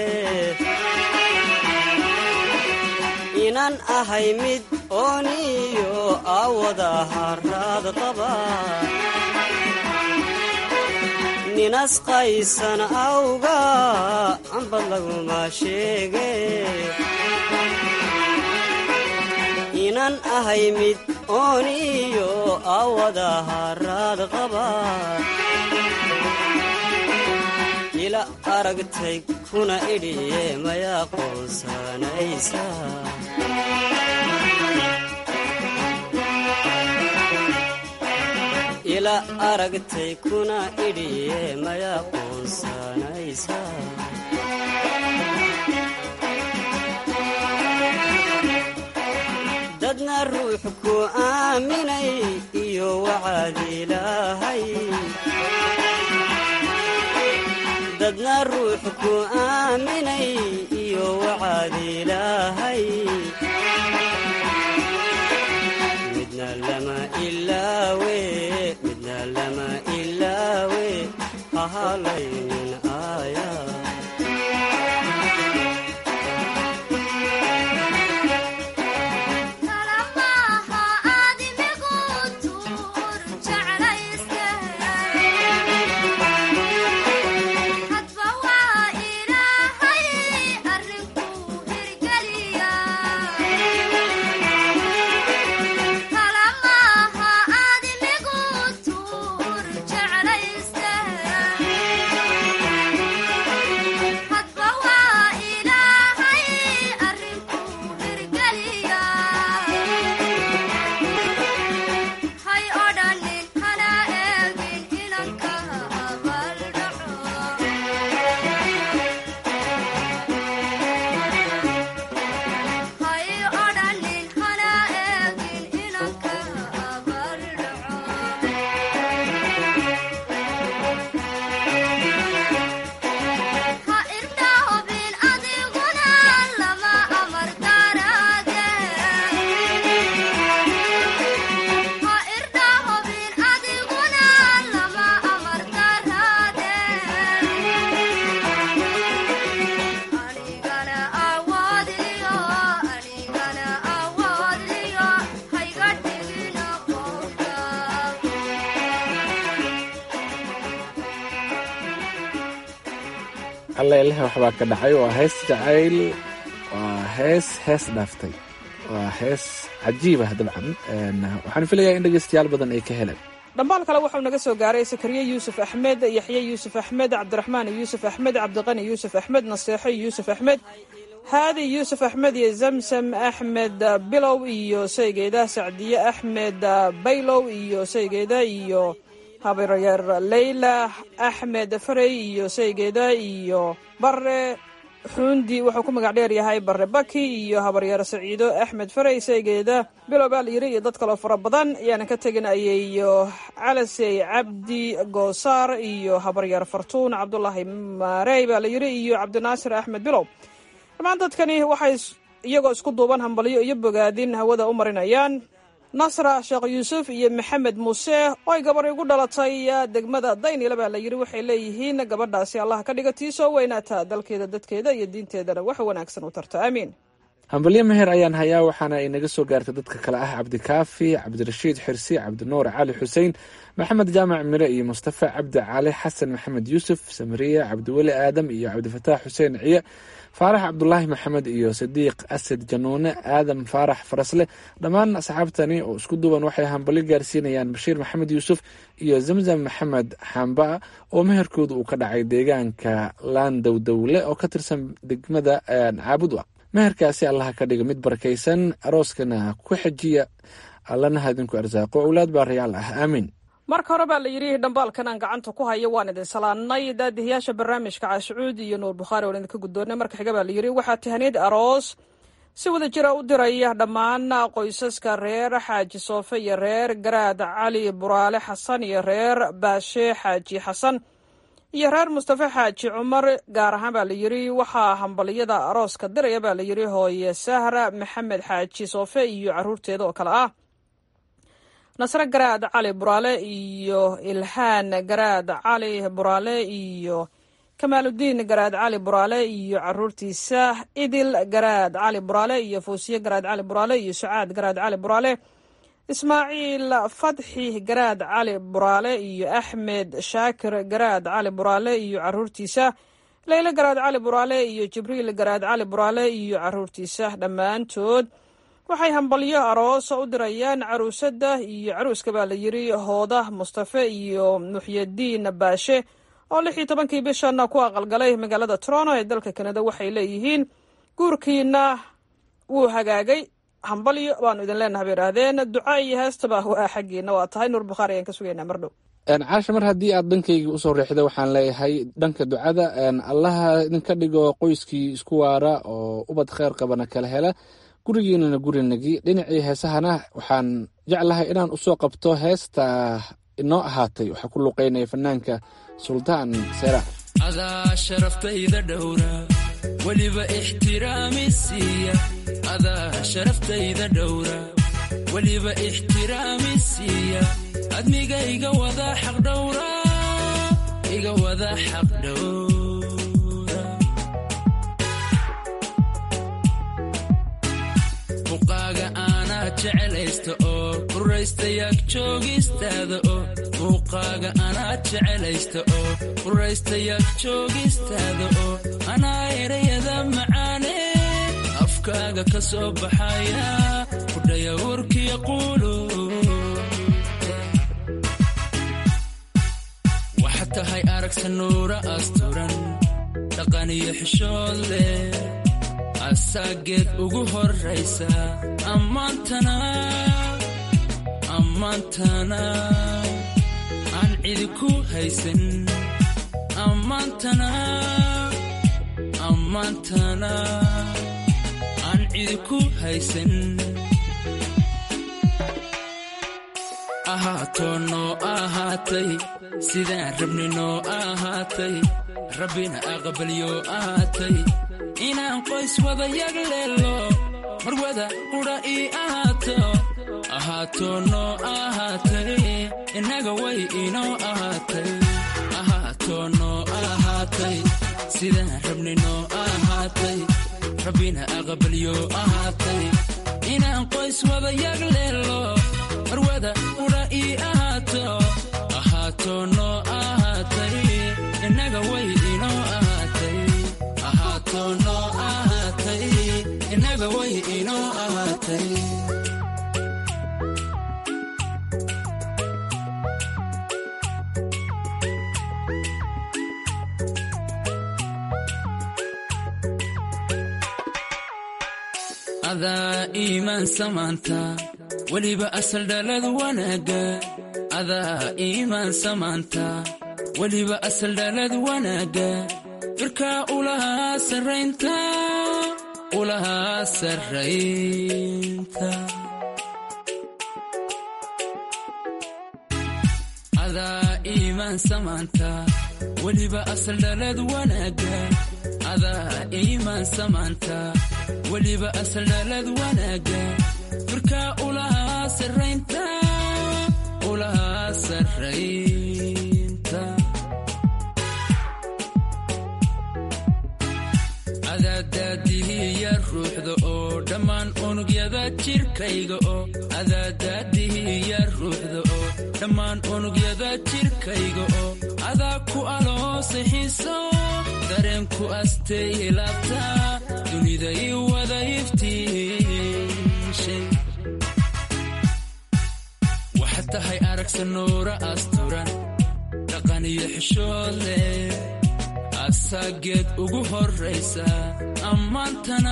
inan ahay mid ooniyo awada haraad qaba nin asqaysan awga ambad laguma sheege inan ahay mid ooniyo awada haraad qaba ila aragtay kuna idhiye mayaa qoonsanaysa ila aragtay kuna idhiye mayaa qoonsanaysa dadna ruux ku aaminay iyo wacaad ilaahay dadna ruux ku aaminay iyo wacaad ilaahay midna lama ilaawe midna lama ilaawe hahalaynin aaya alleleh waxbaa ka dhacay waa hees jacayl waa hees hees dhaaftay waa hees cajiib ah dabcan waxaan filayaa in dhegeystayaal badan ay ka heleen dhambaal kale wuxuu naga soo gaaray sakariye yuusuf axmed yaxye yuusuf axmed cabdiraxmaan yuusuf axmed cabdiqani yuusuf axmed naseexo yuusuf axmed haadi yuusuf axmed iyo zamsam axmed bilow iyo saygeeda sacdiye axmed baylow iyo saygeeda iyo habaryar leyla axmed farey iyo saygeeda iyo bare xuundi wuxuu ku magac dheer yahay bare baki iyo habaryar saciido axmed farey saygeeda bilow baa la yiri iyo dad kaloo fara badan ayaanan ka tegin ayeyo calasey cabdi goosaar iyo habaryar fartuun cabdulaahi maarey baa la yiri iyo cabdinaasir axmed bilow dhammaan dadkani waxay iyagoo isku duuban hambalyo iyo bogaadin hawada u marinayaan nasra sheekh yuusuf iyo maxamed muuse oo ay gabar igu dhalatay degmada daynila baa la yiri waxay leeyihiin gabadhaasi allah ka dhiga tii soo weynaata dalkeeda dadkeeda iyo diinteedana wax wanaagsan u tarta aamiin hambalyo meher ayaan hayaa waxaana ay naga soo gaartay dadka kale ah cabdikaafi cabdirashiid xirsi cabdinuur cali xuseen maxamed jaamac mire iyo mustafa cabdi cali xasan maxamed yuusuf samariya cabdiweli aadam iyo cabdifataax xuseen ciye faarax cabdulaahi maxamed iyo sadiiq asad januune aadam faarax farasle dhammaan asxaabtani oo isku duuban waxay hambalyo gaarsiinayaan bashiir maxamed yuusuf iyo zamzam maxamed xamba oo meherkooda uu ka dhacay deegaanka laandowdowle oo ka tirsan degmada caabud meherkaasi allaha ka dhiga mid barakaysan arooskana ku xejiya allana hadinku arsaaqo owlaad baa rayaal ah aamiin marka hore baa la yidhi dhambaalkan aan gacanta ku hayo waan idin salaannay daadihiyaasha barnaamijka caashucuud iyo nuur bukhaari waan idinka guddoonnay marka xiga baa la yidhi waxaa tahaniyad aroos si wada jira u diraya dhammaan qoysaska reer xaaji soofe iyo reer garaad cali buraale xasan iyo reer baashe xaaji xasan iyo reer mustafe xaaji cumar gaar ahaan baa la yidhi waxaa hambaliyada arooska diraya baa la yidhi hooye sahra maxamed xaaji soofe iyo caruurteeda oo kale ah nasre garaad cali buraale iyo ilhaan garaad cali buraale iyo kamaaludiin garaad cali buraale iyo caruurtiisa idil garaad cali buraale iyo fawsiye garaad cali buraale iyo sucaad garaad cali buraale ismaaciil fadxi garaad cali buraale iyo axmed shaakir garaad cali buraale iyo caruurtiisa leyle garaad cali buraale iyo jibriil garaad cali buraale iyo caruurtiisa dhammaantood waxay hambalyo aroos u dirayaan caruusada iyo caruuska baa la yiri hooda mustafe iyo muxyadiin baashe oo lix iyo tobankii bishan ku aqalgalay magaalada toronto ee dalka kanada waxay leeyihiin guurkiina wuu hagaagay hambalyo baanu idin leenaha bay idhaahdeen duca iyo heestaba waa xaggiina waa tahay nuur bukhaari ayaan ka sugaynaa mardhow caasha mar haddii aad dhankayga usoo riixda waxaan leeyahay dhanka ducada allaha idinka dhigo qoyskii isku waara oo ubad kheyr qabana kala hela gurigiinana gurinagi dhinacii heesahana waxaan jeclahay inaan usoo qabto heesta inoo ahaatay waxaa ku luqeynaya fanaanka suldaan seera adaa sharaftayda dhowra weliba ixtiraami siiya adaa sharaftayda dhowra weliba ixtiraami siiya admiga iga wada xaq dhowra iga wada xaq dhowra muuqaaga aanaa jecelaysta oo quraystayaag joogistaada oo muuqaaga anaa jecelaysta oo quraystayaag joogistaada oo anaa erayada macaane afkaaga ka soo baxaya kudhaya warkiya quulu waxaad tahay aragsa nuura asturan dhaqan iyo xishood leh asaageed ugu horraysa ammaantana ammaantana aan cidi ku haysan ammaantana ammaantana aan cidi ku haysan ahaatoo noo ahaatay sidaan rabni noo ahaatay rabbina aqbalyo ahaatay inaan qoys wada yag leelo mar wada qudha ii ahaato ahaatoo noo ahaatay innaga way inoo ahaatay ahaatoo noo ahaatay sidaan rabni noo ahaatay rabbina aqbalyo ahaatay inaan qoys wada yag leelo mar wada qudha ii ahaato ahaatoo noo ahaatay innaga way inoo ahaatay ahaatoo noo ahaatay innaga way inoo ahaatay adaa iimaan samaanta weliba asal dhalad wanaagga adaa iimaan samaanta weliba asal dhalad wanaagga firkaa ulahaa sarraynta ulahaa sarraynta adaa iimaan samaanta weliba asal dhalad wanaagga adaa iimaan samaanta weliba asal dhalad wanaagga firkaa ulahaa sarraynta ulahaa sarraynta adaadaadihiya ruuxda oo dhammaan unugyada jirkayga oo adaadaadihiya ruuxda oo dhammaan unugyada jirkayga oo adaa ku aloosay xiiso dareenku astay laabta dunida ii wada iftiishay waxaad tahay aragsa nuura asturan dhaqan iyo xishood leh asaageed ugu horraysa ammaantana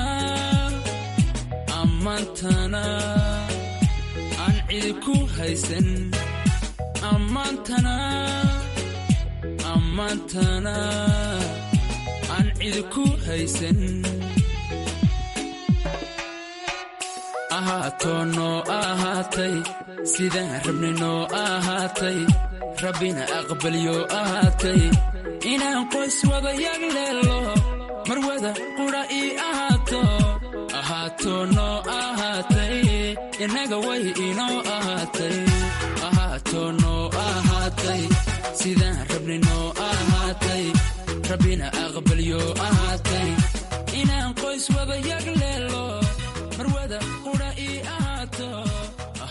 ammaantana aan cidi ku haysan ammaantana ammaantana aan cidi ku haysan ahaatoo noo ahaatay sidaan rabni noo ahaatay rabbina aqbalyo ahaatay inaan qoys wada yag leelo mar wada qudha ii ahaato ahaatoo noo ahaatay innaga way inoo ahaatay ahaatoo noo ahaatay sidaan rabni noo ahaatay rabbina aqbalyo ahaatay inaan qoys wada yag leelo mar wada qudha ii ahaato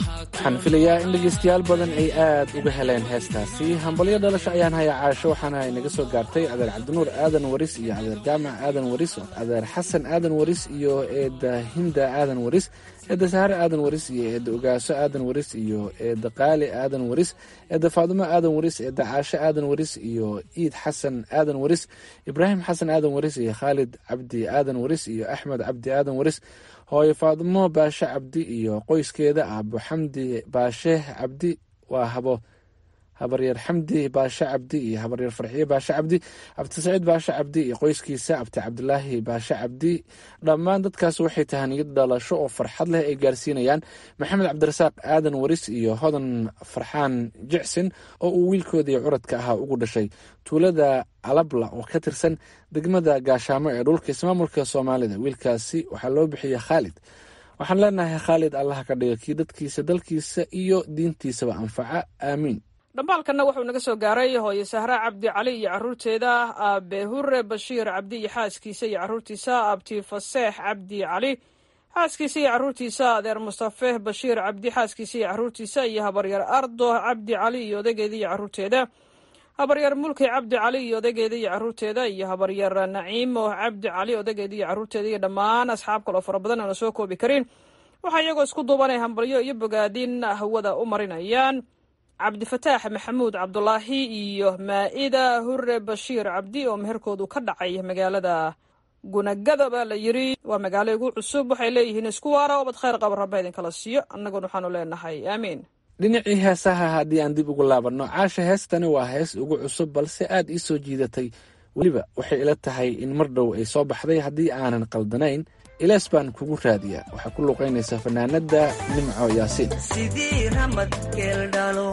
waxaan filayaa in dhegaystayaal badan ay aad uga heleen heestaasi hambalyo dhalasho ayaan hayaa caasho waxaana inaga soo gaartay adeer cabdinuur aadan waris iyo adeer jaamac aadan waris adeer xasan aadan waris iyo eedda hinda aadan waris eedda sahare aadan waris iyo eedda ogaaso aadan waris iyo eedda qaali aadan waris eedda faadumo aadan waris eedda caasho aadan waris iyo iid xasan aadan waris ibraahim xasan aadan waris iyo khaalid cabdi aadan waris iyo axmed cabdi aadan waris hooyo faadmo baashe cabdi iyo qoyskeeda aabo xamdi baashe cabdi waa habo habaryar xamdi baashe cabdi iyo habaryar farxiye baashe cabdi abti saciid baashe cabdi iyo qoyskiisa abti cabdilaahi baashe cabdi dhammaan dadkaas waxay tahaniyad dhalasho oo farxad leh ay gaarsiinayaan maxamed cabdirasaaq aadan waris iyo hodan farxaan jicsin oo uu wiilkoodii curadka ahaa ugu dhashay tuulada alabla oo ka tirsan degmada gaashaamo ee dhulka ismaamulka soomaalida wiilkaasi waxaa loo bixiyey khaalid waxaan leenahay khaalid allaha ka dhiga kii dadkiisa dalkiisa iyo diintiisaba anfaca aamiin dhambaalkanna wuxuu naga soo gaaray hooye sahra cabdi cali iyo caruurteeda aabe hure bashiir cabdi iyo xaaskiisa iyo caruurtiisa abti faseex cabdi cali xaaskiisa iyo caruurtiisa adeer mustafe bashiir cabdi xaaskiisa iyo caruurtiisa iyo habaryar ardo cabdi cali iyo odageeda iyo caruurteeda habaryar mulki cabdi cali iyo odageeda iyo caruurteeda iyo habaryar naciimo cabdi cali odageeda iyo caruurteeda iyo dhammaan asxaab kaloo fara badan aana soo koobi karin waxaa iyagoo isku duubanay hambalyo iyo bogaadin hawada u marinayaan cabdifataax maxamuud cabdulaahi iyo maa-ida hure bashiir cabdi oo meherkoodu ka dhacay magaalada gunagada baa la yiri waa magaalo igu cusub waxay leeyihiin isku waara obad khayr qaba rabba idinkala siiyo annaguna waxaanu leenahay aamiin dhinacii heesaha haddii aan dib ugu laabanno caasha heestani waa hees ugu cusub balse aad ii soo jiidatay weliba waxay ila tahay in mar dhow ay soo baxday haddii aanan qaldanayn ilaas baan kugu raadiyaa waxaa ku luuqaynaysa fanaanadda nimco yaasiin sidii ramad geeldhalo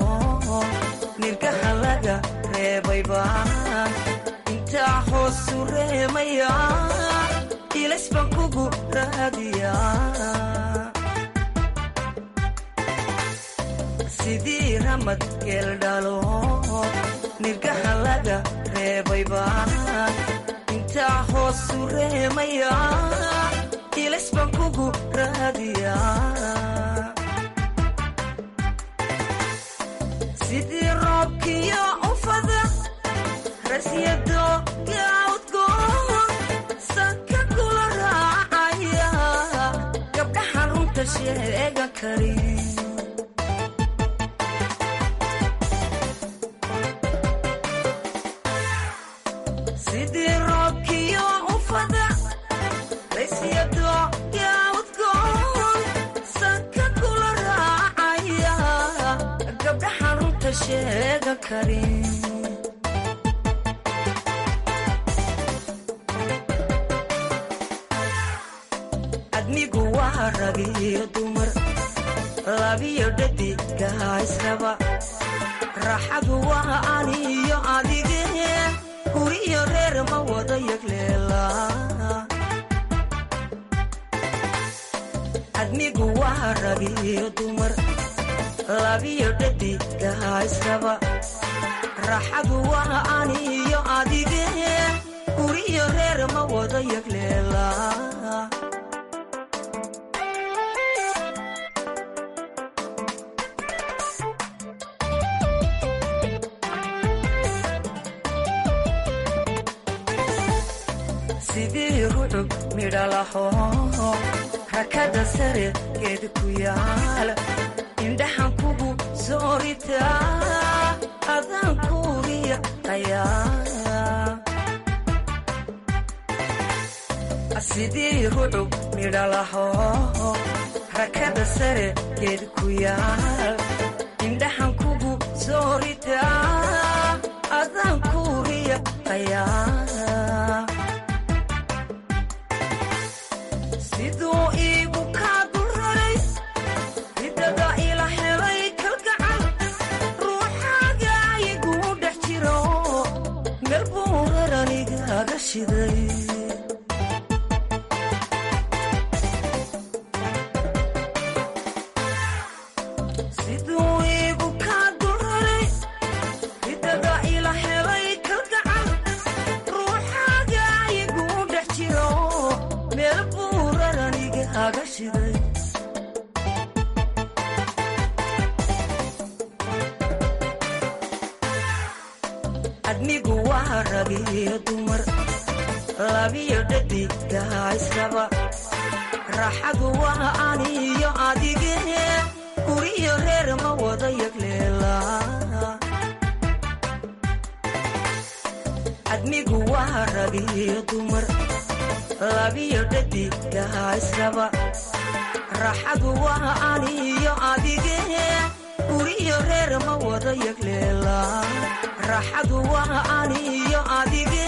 nirgaha laga reebayba intaa hoosu reemaya ilays baan kugu raadiyaa sidii ramad geeldhalo nirgaha laga reebayba intaa hoosu reemaya ilays baan kugu raadiyaa sidii roobkiyo ufada rasyado gaawdgoon sanka kula raacaya gabdhaha runta sheega kari sidii roobkiyo ufada rasyado gaawdgoon sanka kula raacaya gabdhaha runta sheega kari admigu waa ragiyo dumar labiyo dhadigaha israba raaxadu waa aniyo adige guriyo reer ma wada yagleela admigu waa ragiyo dumar labiyo dhadigaha israba raaxadu waa aniyo adige guriyo reer ma wada yagleela sidii rucub midhalaho rakada sare geed ku yaal indhaxan kugu sooritaa adaan kuuriya ayaa sidii rucub midhalaho rakada sare geed ku yaal indhaxan kugu sooritaa adaan kuuriya ayaa siduu iigu kaa dulraray ridada ila helay kalgacal ruuxaaga iguu dhex jiro meel buu raranigaga shiday siduu iigu kaa dulraray ridada ila helay kalgacal ruuxaaga iguu dhex jiro meel buu raranigaga shiday waa ragiyo dumar labiyo dhadiga israba raaxadu waa aniyo adige guriyo reer ma wada yagleela admigu waa ragiyo dumar labiyo dhadiga israba raaxadu waa aniyo adige guriyo reer ma wada yagleela raaxadu waa aniyo adige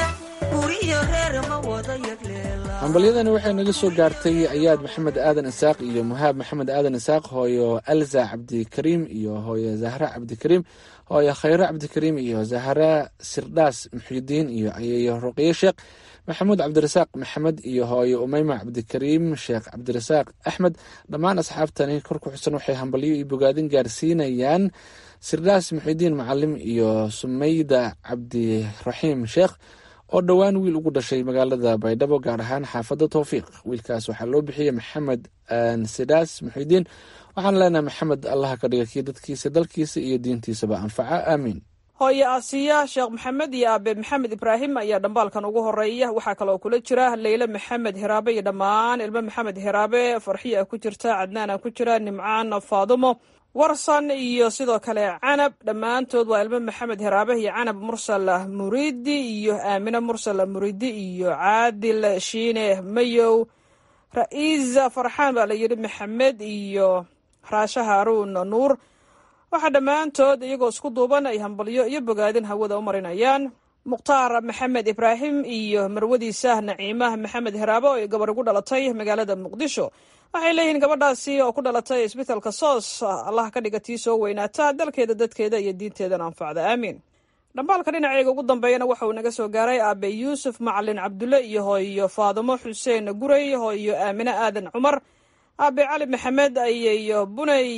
guriyo reer ma wada yagleela hambalyadani waxay naga soo gaartay ayaad maxamed aadan isaaq iyo muhaab maxamed aadan isaaq hooyo alza cabdikariim iyo hooyo zahra cabdikariim hooyo khayro cabdikariim iyo zahra sirdhaas muxidiin iyo ayeeyo ruqye sheekh maxamuud cabdirasaaq maxamed iyo hooyo umeyma cabdikariim sheekh cabdirasaaq axmed dhammaan asxaabtani kor ku xusan waxay hambalyo iyo bogaadin gaarsiinayaan sirdhaas muxidiin macalim iyo sumeyda cabdiraxiim sheekh oo dhowaan wiil ugu dhashay magaalada baydhabo gaar ahaan xaafadda towfiiq wiilkaas waxaa loo bixiyey maxamed sidaas muxidiin waxaan leenahay maxamed allaha ka dhiga kii dadkiisa dalkiisa iyo diintiisaba anfaca aamiin hooye aasiya sheekh maxamed iyo aabe maxamed ibraahim ayaa dhambaalkan ugu horeeya waxaa kaloo kula jira leyle maxamed hiraabe iyo dhammaan ilmo maxamed hiraabe farxiya ku jirta cadnaana ku jira nimcaan faadumo warsan iyo sidoo kale canab dhammaantood waa ilmo maxamed hiraabe iyo canab mursal muriidi iyo aamine mursal muriidi iyo caadil shiine mayow ra-iisa farxaan baa la yidhi maxamed iyo raashe haaruun nuur waxaa dhammaantood iyagoo isku duuban ay hambalyo iyo bogaadin hawada u marinayaan mukhtaar maxamed ibraahim iyo marwadiisa naciimah maxamed hiraabe oo ay gabar ugu dhalatay magaalada muqdisho waxay leeyihiin gabadhaasi oo ku dhalatay isbitaalka soos allah ka dhiga tii soo weynaata dalkeeda dadkeeda iyo diinteedana anfacda aamiin dhambaalka dhinaceyga ugu dambeeyana waxa uu naga soo gaaray aabe yuusuf macalin cabdulle iyo hooyo faadumo xuseen guray hooyo aamine aadan cumar aabe cali maxamed iyo buney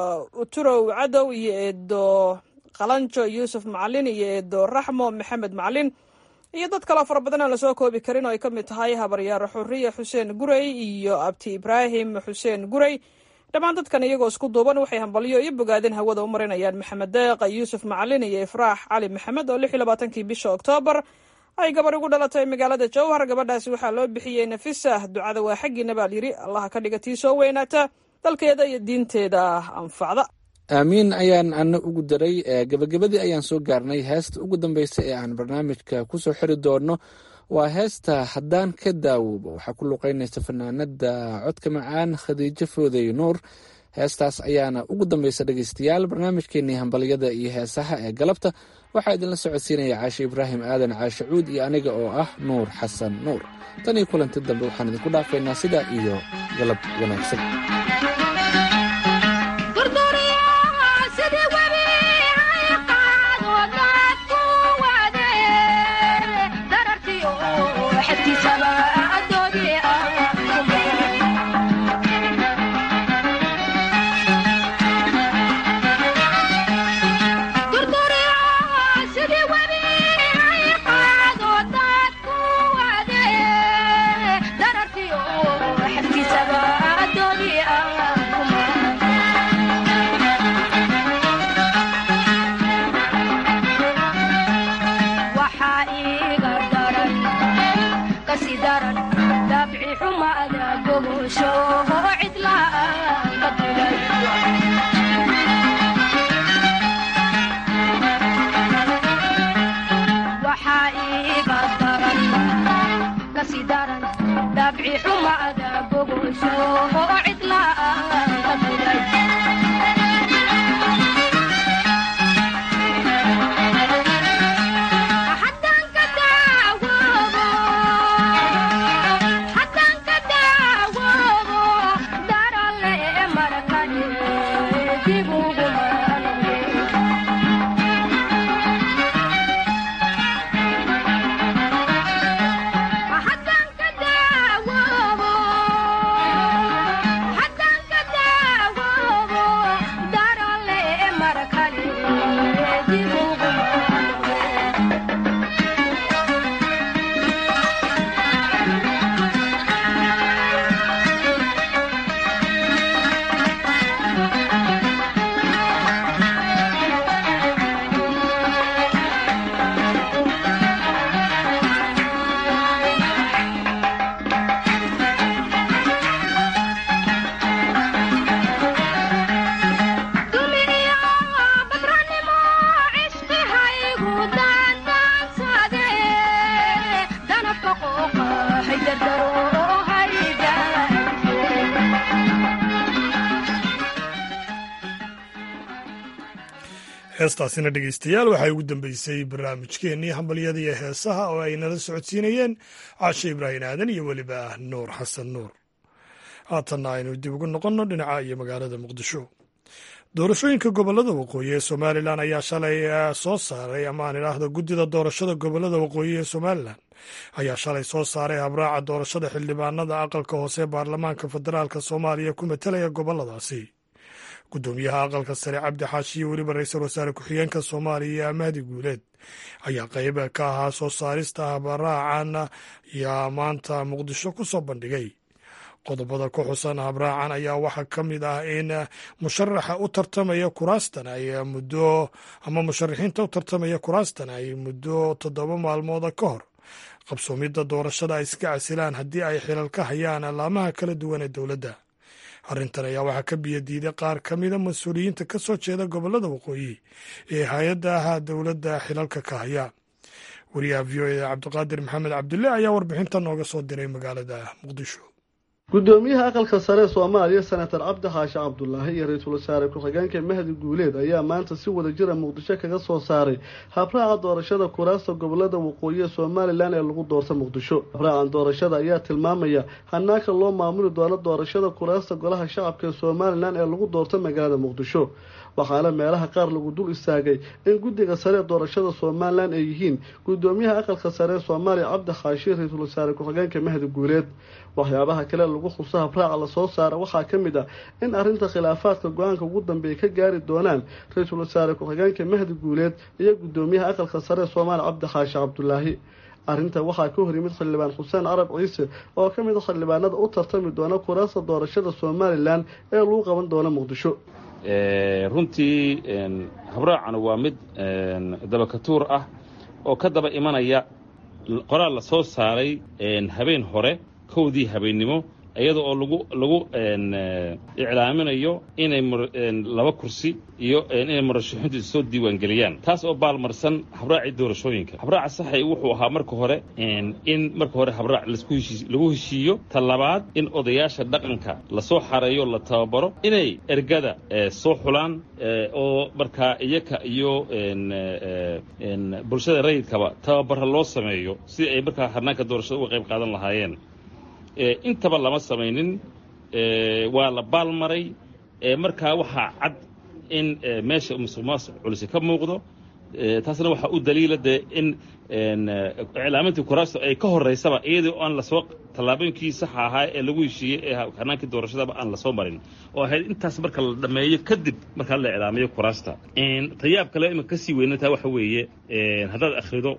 uturow cadow iyo eedo qalanjo yuusuf macalin iyo eedo raxmo maxamed macalin iyo dad kaloo fara badan aan lasoo koobi karin oo ay ka mid tahay habaryaaro xuriya xuseen gurey iyo abti ibraahim xuseen gurey dhammaan dadkan iyagoo isku duuban waxay hambalyo iyo bogaadin hawada u marinayaan maxamed deeq yuusuf macalin iyo ifraax cali maxamed oo lix iyo labaatankii bisha oktoobar ay gabar ugu dhalatay magaalada jowhar gabadhaasi waxaa loo bixiyey nafisa ducada waa xaggiina baa layidhi allaha ka dhiga tii soo weynaata dalkeeda iyo diinteeda anfacda aamiin ayaan ana ugu daray gebagabadii ayaan soo gaarnay heesta ugu dambeysa ee aan barnaamijka kusoo xiri doono waa heesta haddaan ka daawoobo waxaa ku luqeynaysa fanaanada codka macaan khadiijo foodey nuur heestaas ayaana ugu dambeysa dhegeystayaal barnaamijkeenii hambalyada iyo heesaha ee galabta waxaa idinla socodsiinaya caashe ibraahim aadan caashe cuud iyo aniga oo ah nuur xasan nuur tan iyo kulanti dambe waxaan idinku dhaafaynaa sidaa iyo galab wanaagsan Darartii oo xafkiisaba adooni ah heestaasina dhegeystayaal waxay ugu dambeysay barnaamijkeennii hambalyada iyo heesaha oo ay nala socodsiinayeen caashe ibraahim aadan iyo weliba nuur xasan nuur haatanna aynu dib ugu noqonno dhinaca iyo magaalada muqdisho doorashooyinka gobolada waqooyi ee somalilan ayaa shalay soo saaray ama aan idhaahdo guddida doorashada gobolada waqooyi ee somalilan ayaa shalay soo saaray habraaca doorashada xildhibaanada aqalka hoose baarlamaanka federaalk soomaaliya ku matelaya goboladaasi guddoomiyaha aqalka sare cabdi xaashi iyo weliba ra-iisul wasaare ku-xigeenka soomaaliya mahdi guuleed ayaa qayb ka ahaa soo saarista habraacan ayaa maanta muqdisho ku soo bandhigay qodobada ku xusan habraacan ayaa waxaa ka mid ah in musharaxa u tartamaya kuraastan ay muddo ama musharaxiinta u tartamaya kuraastan ay muddo toddoba maalmooda ka hor qabsoomidda doorashada ay iska casilaan haddii ay xilal ka hayaan alaamaha kala duwan ee dowladda arrintan ayaa waxaa ka biyadiiday qaar ka mida mas-uuliyiinta ka soo jeeda gobolada waqooyi ee hay-adda ahaa dowladda xilalka ka haya wariyaha v o eda cabdiqaadir maxamed cabdulle ayaa warbixinta nooga soo diray magaalada muqdisho gudoomiyaha aqalka sare soomaaliya senator cabdi xaashi cabdulaahi iyo ra-iisul wasaare ku-xigeenka mahdi guuleed ayaa maanta si wada jira muqdisho kaga soo saaray habraaca doorashada kuraasta gobolada waqooyi ee somalilan ee lagu doorta muqdisho habraacan doorashada ayaa tilmaamaya hanaanka loo maamuli doono doorashada kuraasta golaha shacabka ee somalilan ee lagu doorta magaalada muqdisho waxaana meelaha qaar lagu dul istaagay in guddiga sare ee doorashada somalilan ay yihiin gudoomiyaha aqalka sare ee soomaaliya cabdi xaashi ra-iisul wasaare ku-xigeenka mahdi guuleed waxyaabaha kale lagu xuso habraaca lasoo saara waxaa ka mid ah in arrinta khilaafaadka go-aanka ugu dambeeya ka gaari doonaan ra-iisul wasaare ku-xigeenka mahdi guuleed iyo gudoomiyaha aqalka sare ee soomaaliya cabdi xaashi cabdulaahi arrinta waxaa ka hor yimid xildhibaan xuseen carab ciise oo ka mid a xildhibaanada u tartami doona kuraasta doorashada somalilan ee lagu qaban doona muqdisho runtii habraacana waa mid dabakatuur ah oo ka daba imanaya qoraal la soo saaray habeen hore kowdii habeennimo iyada oo lagu lagu iclaaminayo inay laba kursi iyo inay murashaxiintu soo diiwaangeliyaan taas oo baalmarsan habraacii doorashooyinka habraaca saxay wuxuu ahaa marka hore in marka hore habraac lagu heshiiyo ta labaad in odayaasha dhaqanka lasoo xareeyo la tababaro inay ergada soo xulaan oo markaa iyaka iyo bulshada rayidkaba tababara loo sameeyo si ay markaa harnaanka doorashada uga qayb qaadan lahaayeen intaba lama samaynin waa la baalmaray markaa waxaa cad in meesha musuq maasuq culisi ka muuqdo taasna waxaa u daliila dee in iclaamintii kuraasta ay ka horeysaba iyadii aan lasoo tallaabooyinkii saxa ahaa ee lagu heshiiyey ee hanaankii doorashadaba aan lasoo marin oo ahayd intaas marka la dhammeeyo kadib markaa la iclaamiyo kuraasta tayaab kale iminka kasii weynantaa waxa weeye haddaad akhrido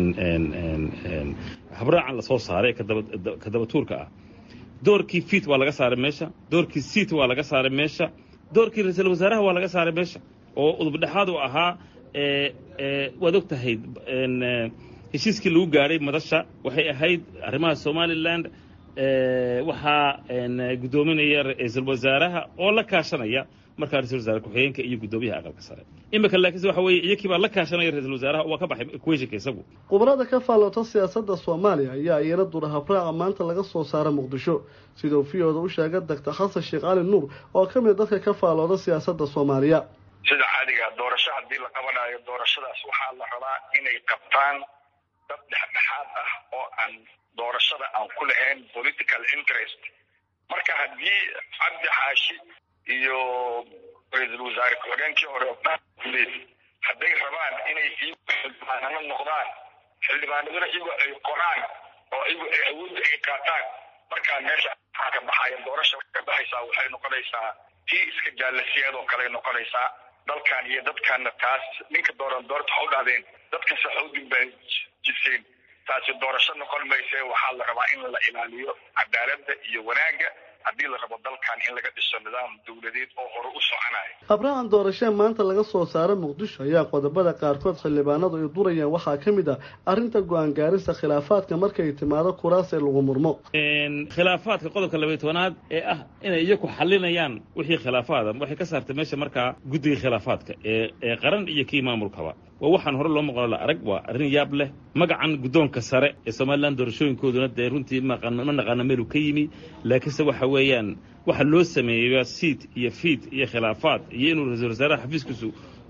habraacan lasoo saaray ee ka dabatuurka ah doorkii fiit waa laga saaray meesha doorkii siit waa laga saaray meesha doorkii ra-iisul wasaaraha waa laga saaray meesha oo udubdhexaad u ahaa waad og tahay heshiiskii lagu gaadhay madasha waxay ahayd arrimaha somalilan waxaa guddoominaya ra-iisul wasaaraha oo la kaashanaya markaa ra-isul wasaare ku-xigeenka iyo guddoomiyaha aqalka sare imika laakiinse waxa weeye iyakii baa la kaashanaya ra-isul wasaaraha waa ka baxay equationka isagu khubarada ka faallota siyaasadda soomaaliya ayaa iyana dura habraaca maanta laga soo saara muqdisho siduu viyooda u sheegay doctor xasan sheekh cali nuur oo ka mid dadka ka faallooda siyaasadda soomaaliya sida caadiga doorasho haddii la qabanayo doorashadaas waxaa la rabaa inay qabtaan dad dhexdhexaad ah oo aan doorashada aan ku lahayn political interest marka haddii cabdi xaashi iyo ra-iisul wasaare ku-xigeenkii hore guleed hadday rabaan inay iyagu xildhibaanano noqdaan xildhibaanaduna iyagu ay qoraan oo iyagu ay awoodda ay qaataan markaa meesha waxaa ka baxaya doorasha ka baxaysaa waxay noqonaysaa tii iska jaalasiyaad oo kale noqonaysaa dalkan iyo dadkanna taas ninka dooran doorta ha u dhahdeen dadkase ha u dimbajiseen taasi doorasho noqon mayse waxaa la rabaa in la ilaaliyo cadaaladda iyo wanaagga haddii la rabo dalkan in laga dhiso nidaam dowladeed oo hore u soconaya habraacan doorashee maanta laga soo saara muqdisho ayaa qodobada qaarkood xildhibaanadu ay durayaan waxaa ka mid ah arrinta go-aan gaarista khilaafaadka markay timaado kuraas ee lagu murmo khilaafaadka qodobka labaiy tobanaad ee ah inay iyaku xalinayaan wixii khilaafaada waxay ka saartay meesha markaa guddiga khilaafaadka ee ee qaran iyo kii maamulkaba waa waxaan hore loo maqlo la arag waa arrin yaab leh magacan guddoonka sare ee somalilan doorashooyinkooduna dee runtii ma naqaano meelu ka yimi laakiinse waxa weeyaan waxa loo sameeyey waa siid iyo fiid iyo khilaafaad iyo inuu ra-isul wasaaraha xafiiskiisu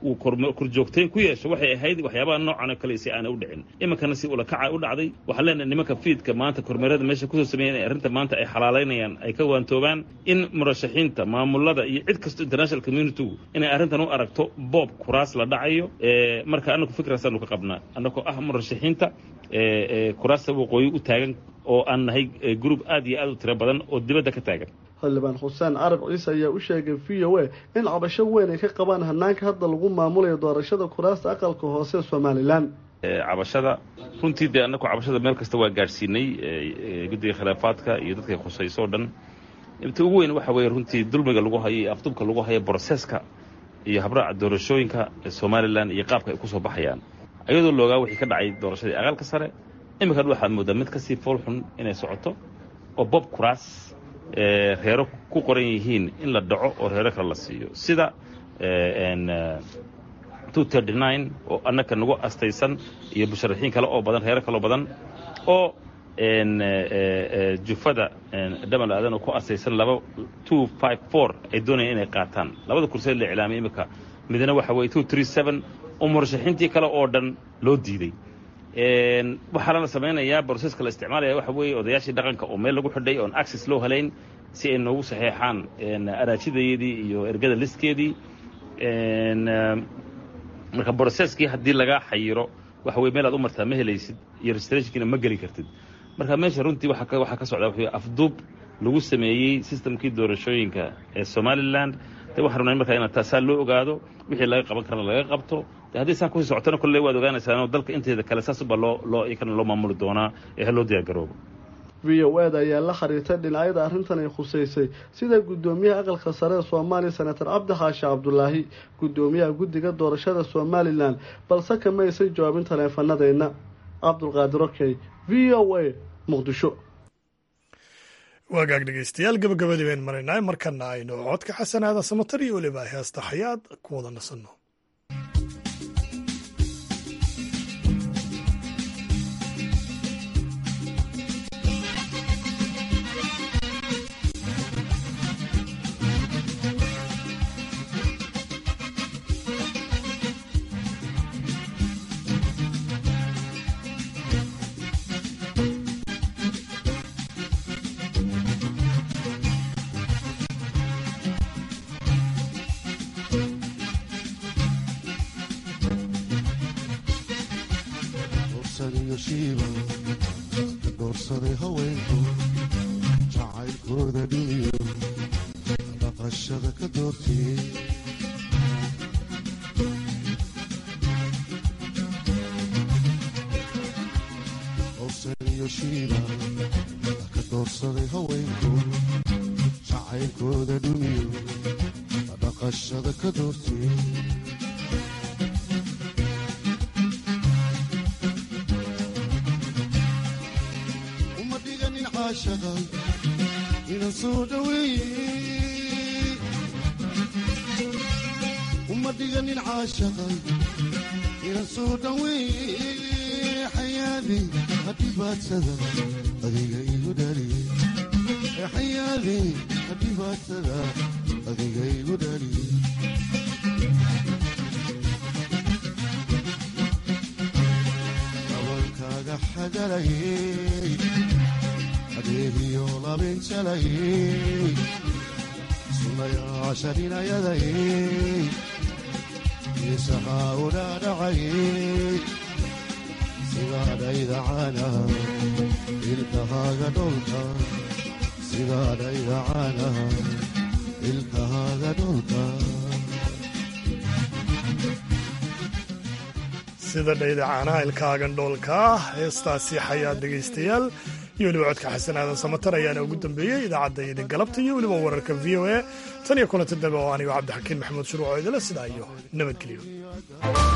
uu korjoogtayn ku yeesho waxay ahayd waxyaabaha noocan oo kale si aanay u dhicin iminkana si ulakaca u dhacday waxaan leenahay nimanka fiidka maanta kormeerada meesha kusoo sameeyan ee arrinta maanta ay xalaalaynayaan ay ka waantoobaan in murashaxiinta maamulada iyo cid kasto international communitygu inay arrintan u aragto boob kuraas la dhacayo marka anagu fikraasaanu ka qabnaa annagoo ah murashaxiinta kuraasta waqooyi u taagan oo aan nahay gruub aad iyo aad u tiro badan oo dibadda ka taagan xildhibaan xuseen carab ciise ayaa u sheegay v o a in cabasho weyn ay ka qabaan hanaanka hadda lagu maamulayo doorashada kuraasta aqalka hoose ee somalilan cabashada runtii dee annagu cabashada meel kasta waa gaadhsiinay guddiga khilaafaadka iyo dadkay khusayso o dhan inta ugu weyn waxa weeye runtii dulmiga lagu hayo iyo afdubka lagu hayo broseska iyo habraaca doorashooyinka somalilan iyo qaabka ay ku soo baxayaan ayadoo loogaa wixii ka dhacay doorashadii aqalka sare iminkan waxaad moodaa mid kasii fool xun inay socoto oo bob kuraas reero ku qoran yihiin in la dhaco oo reero kale la siiyo sida oo annaka nagu astaysan iyo musharaxiin kale oo badan reero kaloo badan oo jufada dhamal aadan oo ku astaysan laba two five four ay doonayaan inay qaataan labada kurseed la iclaamay iminka midna waxa weye two three seven oo murashaxiintii kale oo dhan loo diiday waxaana la samaynayaa broseska la isticmaalaya waxa weeye odayaashii dhaqanka oo meel lagu xidhay oon access loo helayn si ay noogu saxeexaan araajidayeedii iyo ergada listkeedii marka broseskii haddii lagaa xayiro waxa weye meel aad u martaa ma helaysid iyo registrationkiina ma geli kartid marka meesha runtii waxaa ka socda waxa afduub lagu sameeyey systemkii doorashooyinka ee somaliland de waxaan rabnaa markaa inaad taasaa loo ogaado wixii laga qaban karana laga qabto de haddii saan kusii socotona kolley waad ogaanaysaanoo dalka inteeda kale saasuba loo loo ikana loo maamuli doonaa ee ha loo diyaargaroobo v o eda ayaa la xiriirtay dhinacyada arrintan ay khuseysay sida guddoomiyaha aqalka sare ee soomaaliya senator cabdi xaashi cabdulaahi guddoomiyaha guddiga doorashada somalilan balse kama aysan jawaabin taleefanadeenna cabdulqaadir okey v o a muqdisho waagaag dhegeystayaal gabagabadii bayn maraynaa markana aynu codka xasanaada samatar iyo weliba heesta xayaad ku wada nasanno doorsaday haweenku jacaylkooda dhiniyo dhaqashada ka doortiyey dorsaniyo shiiba ka doorsaday haweenku jacaylkooda dhiniyo dhaqashada ka doortiyey uma dhiganin caashaqay inan soo dhaweeye xayaadi hadhibaadsada adiga igu dhaliyey xayaadi hadhibaadsada adiga igu dhaliyey gabalkaaga xagalayey adeegiyo labinjalayey sunayaashaninayadayey isahaa udhaadhacayey sidaadhayda caana ilkahaaga dholka sidaadhayda caana ilkahaaga dholka sida dhayda caanaha ilkaagan dhoolka heestaasi xayaad dhegaystayaal iyo weliba codka xasan aadan samatar ayaana ugu dambeeyey idaacadda idin galabta iyo weliba wararka v o a tan iyo kulanta dambe oo anigo cabdixakiin maxamuud shuruuc oo idila sidaa iyo nabadgelyo